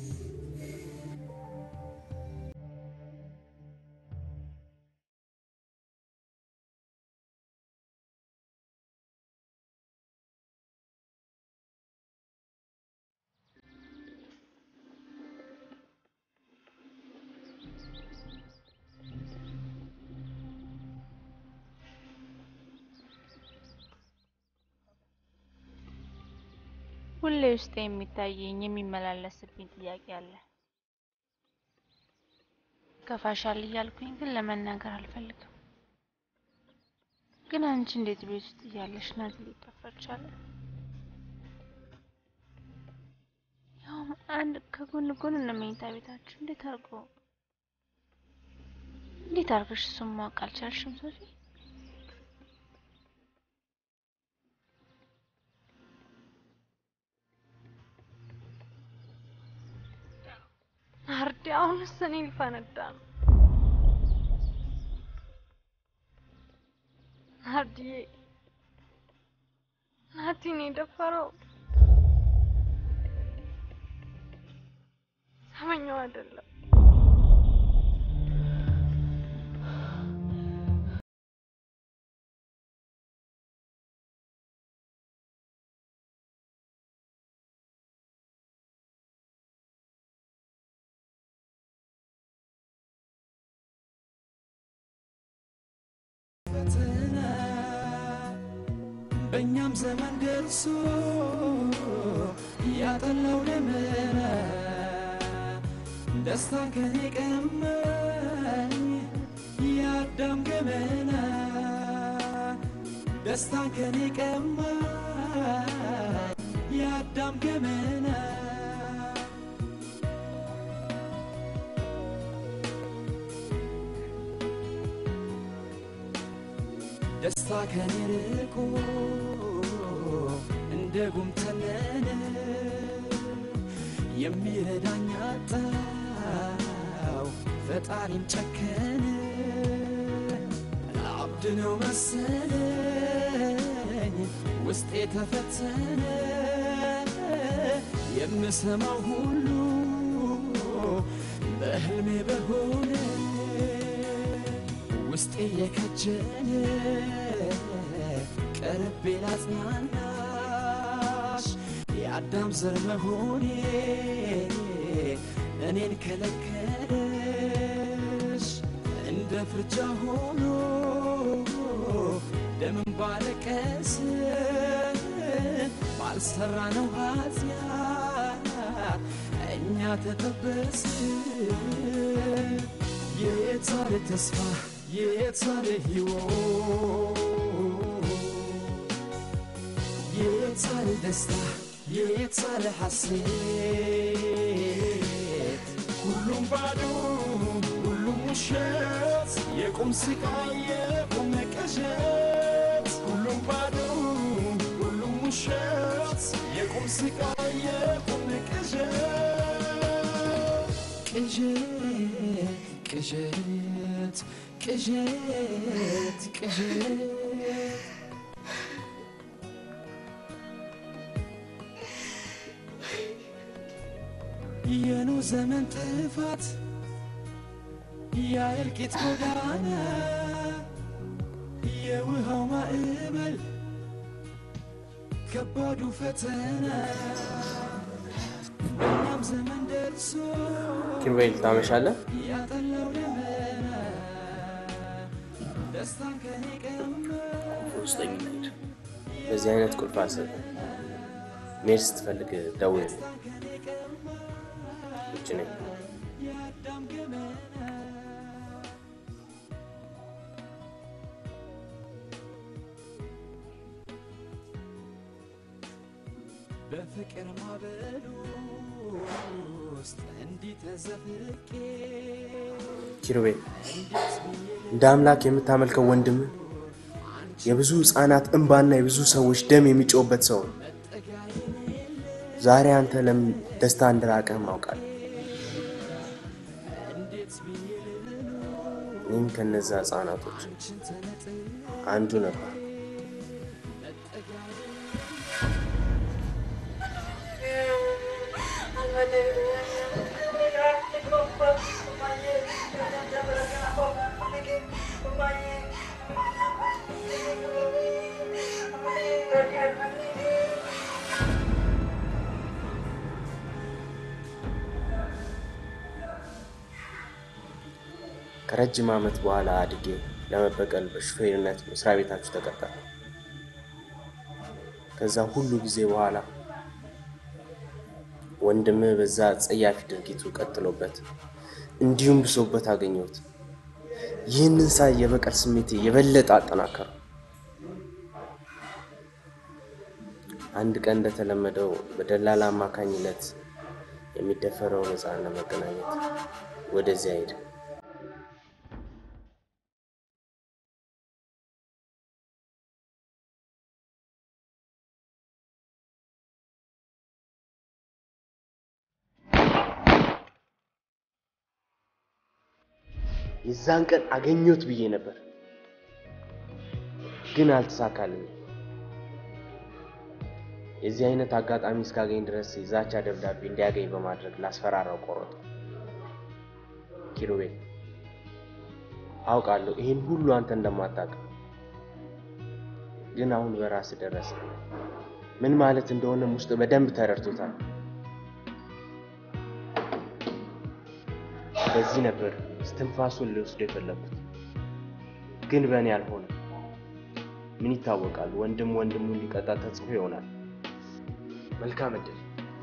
ሁሌ ውስጥ የሚታየኝ የሚመላለስብኝ ጥያቄ አለ። ከፋሻል እያልኩኝ ግን ለመናገር አልፈልግም። ግን አንቺ እንዴት ቤት ውስጥ እያለሽ ናት ሊጠፋ ቻለ? ያውም አንድ ከጎን ጎን ነው መኝታ ቤታችሁ። እንዴት አድርጎ እንዴት አድርገሽ እሱን ማወቅ አልቻልሽም ሶፊ? ናርዲ አሁንስ እኔ ሊፈነዳ ነው። ናርዲዬ ናቲ ነው የደፈረው። ሰመኛው አይደለም። ፈተና በእኛም ዘመን ደርሶ ያጠላው ደመና ደስታ ከኔ ቀማኝ የአዳም ገመና ደስታ ከኔ ቀማኝ የአዳም ገመና ደስታ ከኔ ርቆ እንደ ጉም ተነነ የሚረዳኝ አጣው ፈጣሪም ጨከነ አብድ ነው መሰለኝ ውስጤ ተፈተነ የምሰማው ሁሉ በህልሜ በሆነ ውስጤ የከጀለ ቀርቤ ላጽናናሽ የአዳም ዘር መሆኔ እኔን ከለከለሽ እንደ ፍርጃ ሆኖ ደምን ባለቀስ ባልሰራ ነው ኃጢአት እኛ ተጠበስ የታለ ተስፋ የታለ ሕይወት የታለ ደስታ የታለ ሐሴት ሁሉም ባዶ ሁሉም ውሸት የቁም ስቃይ የቁም ቅዠት ሁሉም ባዶ ሁሉም ውሸት የቁም ስቃይ የቁም ቅዠት ቅዠት ቅዠት ቅዠት ቅዠት የኖ ዘመን ጥፋት የእልቂት ጎዳና የውሃው ማዕበል ከባዱ ፈተና በእኛም ዘመን ደርሶ ኪሩቤል ታመሻለህ? ያጠላው ደመና ደስታን ከኔ ቀማ ውስጠኝ ሄድ። በዚህ አይነት ቁልፍ አልሰጥም። መሄድ ስትፈልግ ደውል። ውጭ ነኝ። የአዳም ገመና በፍቅር ማዕበል ውስጥ እንዲህ ተዘፍቄ ኪሩቤል እንደ አምላክ የምታመልከው ወንድም የብዙ ህፃናት እንባና የብዙ ሰዎች ደም የሚጮህበት ሰው ነው። ዛሬ አንተ ለምን ደስታ እንደራቀህም አውቃለሁ። እኔም ከነዛ ህፃናቶች አንዱ ነበር። ከረጅም ዓመት በኋላ አድጌ ለመበቀል በሹፌርነት መስሪያ ቤታችሁ ተቀጠረ። ከዛ ሁሉ ጊዜ በኋላ ወንድምህ በዛ ጸያፊ ድርጊቱ ቀጥሎበት እንዲሁም ብሶበት አገኘሁት። ይህንን ሳይ የበቀል ስሜቴ የበለጠ አጠናከረው። አንድ ቀን እንደተለመደው በደላላ አማካኝነት የሚደፈረውን ሕፃን ለመገናኘት ወደዚያ ሄደ። የዛን ቀን አገኘሁት ብዬ ነበር፣ ግን አልተሳካልኝም። የዚህ አይነት አጋጣሚ እስካገኝ ድረስ የዛቻ ደብዳቤ እንዲያገኝ በማድረግ ላስፈራራው ቆረጡ። ኪሩቤል፣ አውቃለሁ ይህን ሁሉ አንተ እንደማታውቅ፣ ግን አሁን በራስ ደረሰ። ምን ማለት እንደሆነም ውስጥ በደንብ ተረድቶታል። በዚህ ነበር እስትንፋሱን ሊወስደው የፈለጉት፣ ግን በእኔ አልሆነም። ምን ይታወቃል? ወንድም ወንድሙ እንዲቀጣ ተጽፎ ይሆናል። መልካም እድል።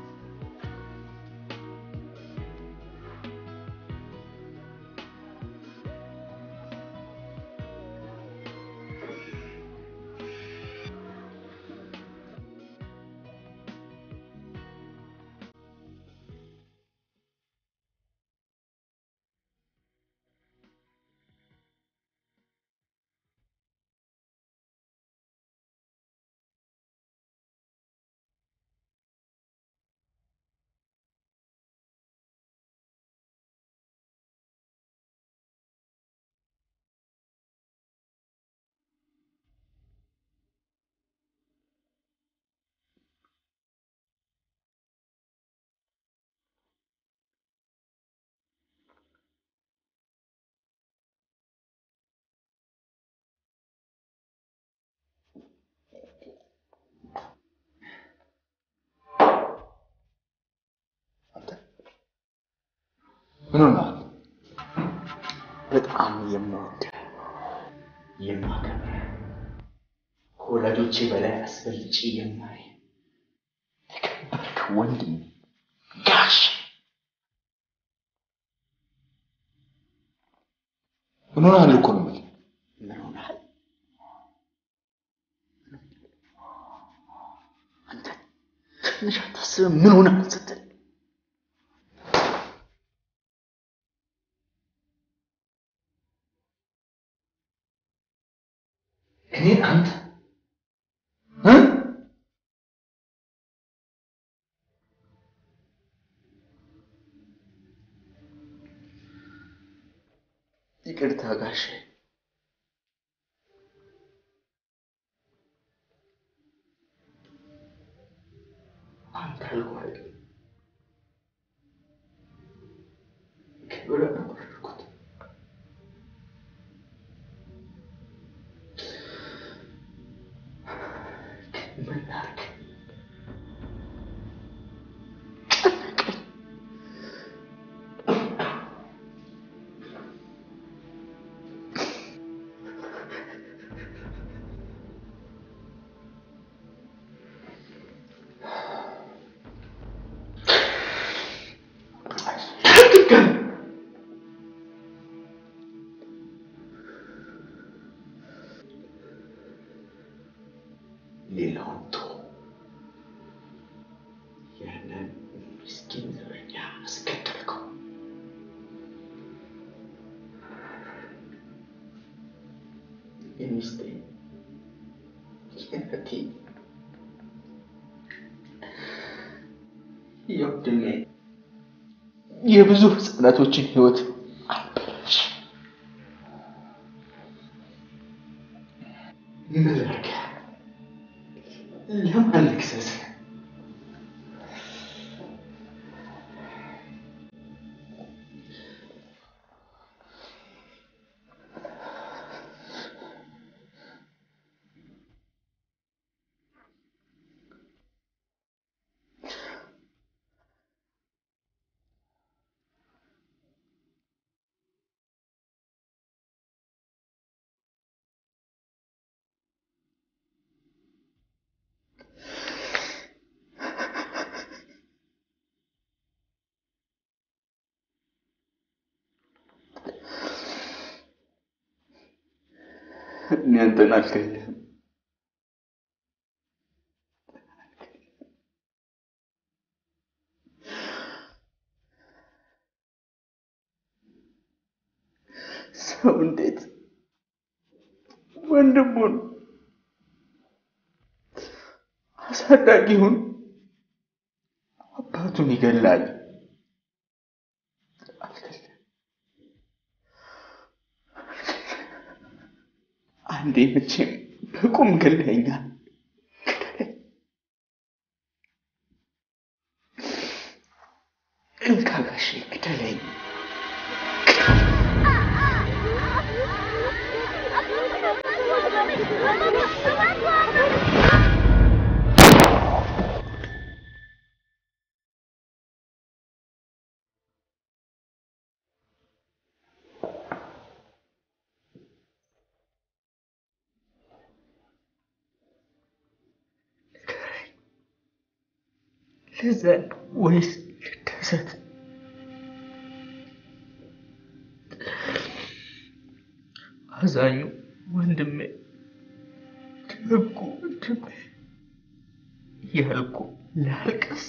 ምን ሆነሃል? በጣም የምወድህ የማከብርህ ከወላጆቼ በላይ አስበልጬ የማይ የከበርክ ወንድም ጋሽ ምን ሆነሃል እኮ ነው የምልህ። ምን ሆነሃል? አንተ ትንሽ አታስብም? ምን ሆነሃል ስትል እኔን አንተ እ? ይቅርታ ጋሼ። አንተ ያልኩህ አይደል ክብር ነው ያደረኩት። ምን ላድርግ? ሌላውን ተው። ያንን ምስኪን ዘበኛ አስገደልከው። የሚስቴ የእህቴ የወንድሜ የብዙ ህፃናቶችን ህይወት አበላሽ። ምን ላድርግ? ለማን ልክሰስ? እኔ አንተን አልገልህም። ሰው እንዴት ወንድሙን አሳዳጊውን አባቱን ይገላል? አንዴ መቼም በቁም ገለኸኛል። እንካ ጋሼ ግደለኝ። ልዘን ወይስ ልደሰት? አዛኙ ወንድሜ፣ ደጉ ወንድሜ እያልኩ ላልቅስ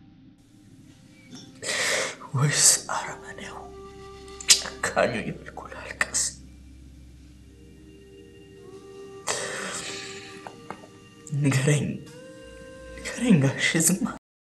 ወይስ አረመኔው ጨካኙ እያልኩ ላልቅስ? ንገረኝ ንገረኝ ጋሽ ዝም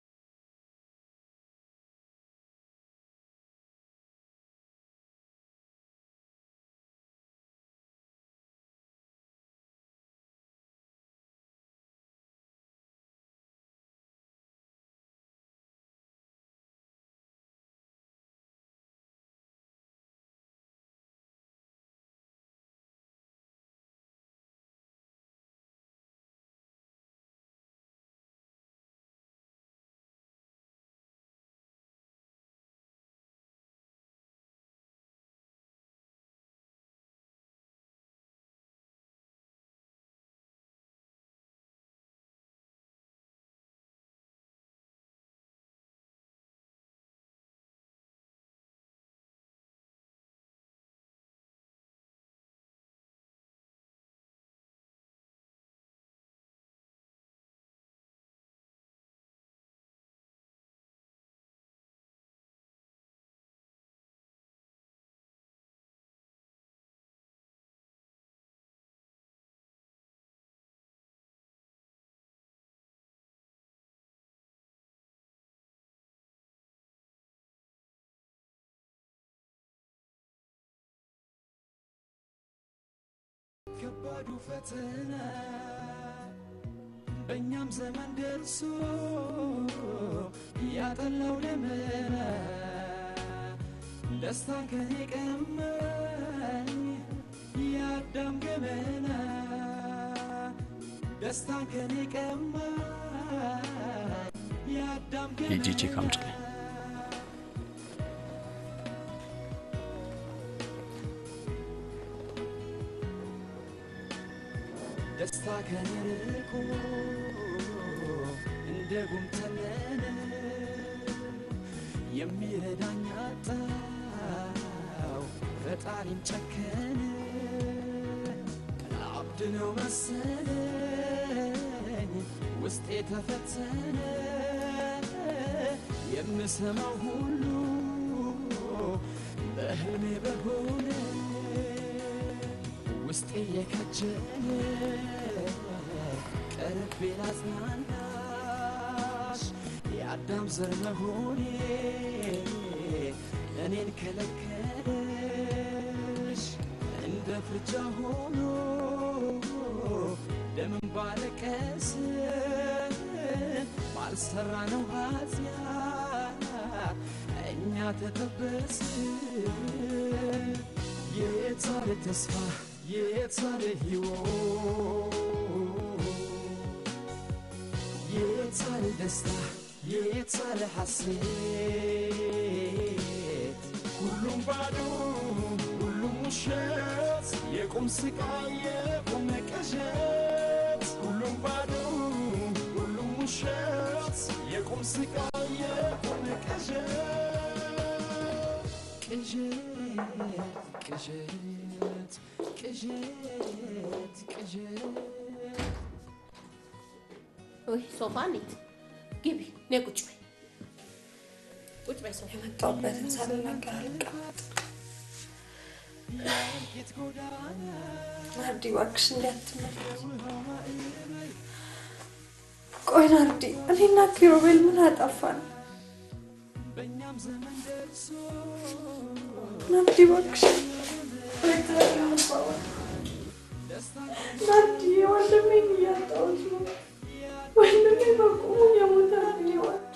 ከባዱ ፈተና በእኛም ዘመን ደርሶ ያጠላው ደመና ደስታን ከኔ ቀማኝ የአዳም ገመና ደስታን ከኔ ቀማኝ የአዳም ሂጂ ቼክ አምጪልኝ። ደስታ ከኔ ርቆ እንደ ጉም ተነነ የሚረዳኝ አጣው ፈጣሪም ጨከነ አብድ ነው መሰለኝ ውስጤ ተፈተነ የምሰማው ሁሉ በህልሜ በሆነ ውስጤ የከጀለ ቀርቤ ላጽናናሽ የአዳም ዘር መሆኔ እኔን ከለከለሽ እንደ ፍርጃ ሆኖ ደምን ባለቀስ ባልሰራ ነው ኃጢአት እኛ ተጠበስ የታለ ተስፋ የታለ ሕይወት የታለ ደስታ የታለ ሐሴት ሁሉም ባዶ ሁሉም ውሸት የቁም ስቃይ የቁም ቅዠት ሁሉም ባዶ ሁሉም ውሸት የቁም ስቃይ የቁም ቅዠት ቅዠት ቅዠት ቅዠት ቅዠት ወይ ሶፋ እንሂድ። ግቢ፣ ነይ ቁጭ በይ። ቁጭ በይ ሶፋ። የመጣሁበትን ሳልናገር አልቀመጥ። ናርዲ እባክሽ እንዲህ አትመለስ። ቆይ ናርዲ፣ እኔና ኪሩቤል ምን አጠፋን? ናርዲ እባክሽ ናርዲ፣ ወንድሜን እያጣሁት ነው። ወንድሜ በቁሙ የሞተ ናርዲ እባክሽ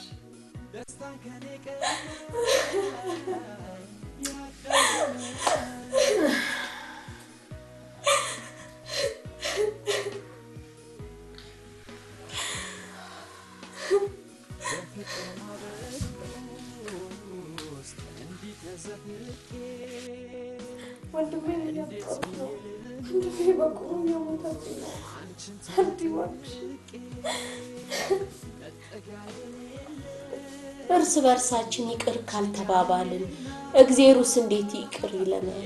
ወንድሜን እያጣሁት ነው። ወንድሜ በቁሙ የሞተብኝ ነው። ናርዲ እባክሽ እርስ በርሳችን ይቅር ካልተባባልን እግዜሩስ እንዴት ይቅር ይለናል?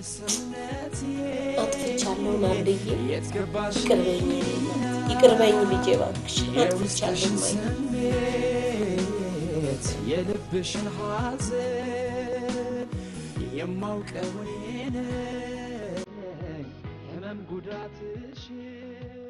አጥፍቻለሁ ናርድዬ፣ ይቅር በይኝ እናት፣ ይቅር በይኝ ልጄ እባክሽ፣ አጥፍቻለሁ ማይ ስሜት የልብሽን ሐዘን የማውቀው እኔ ነኝ ህመም ጉዳትሽን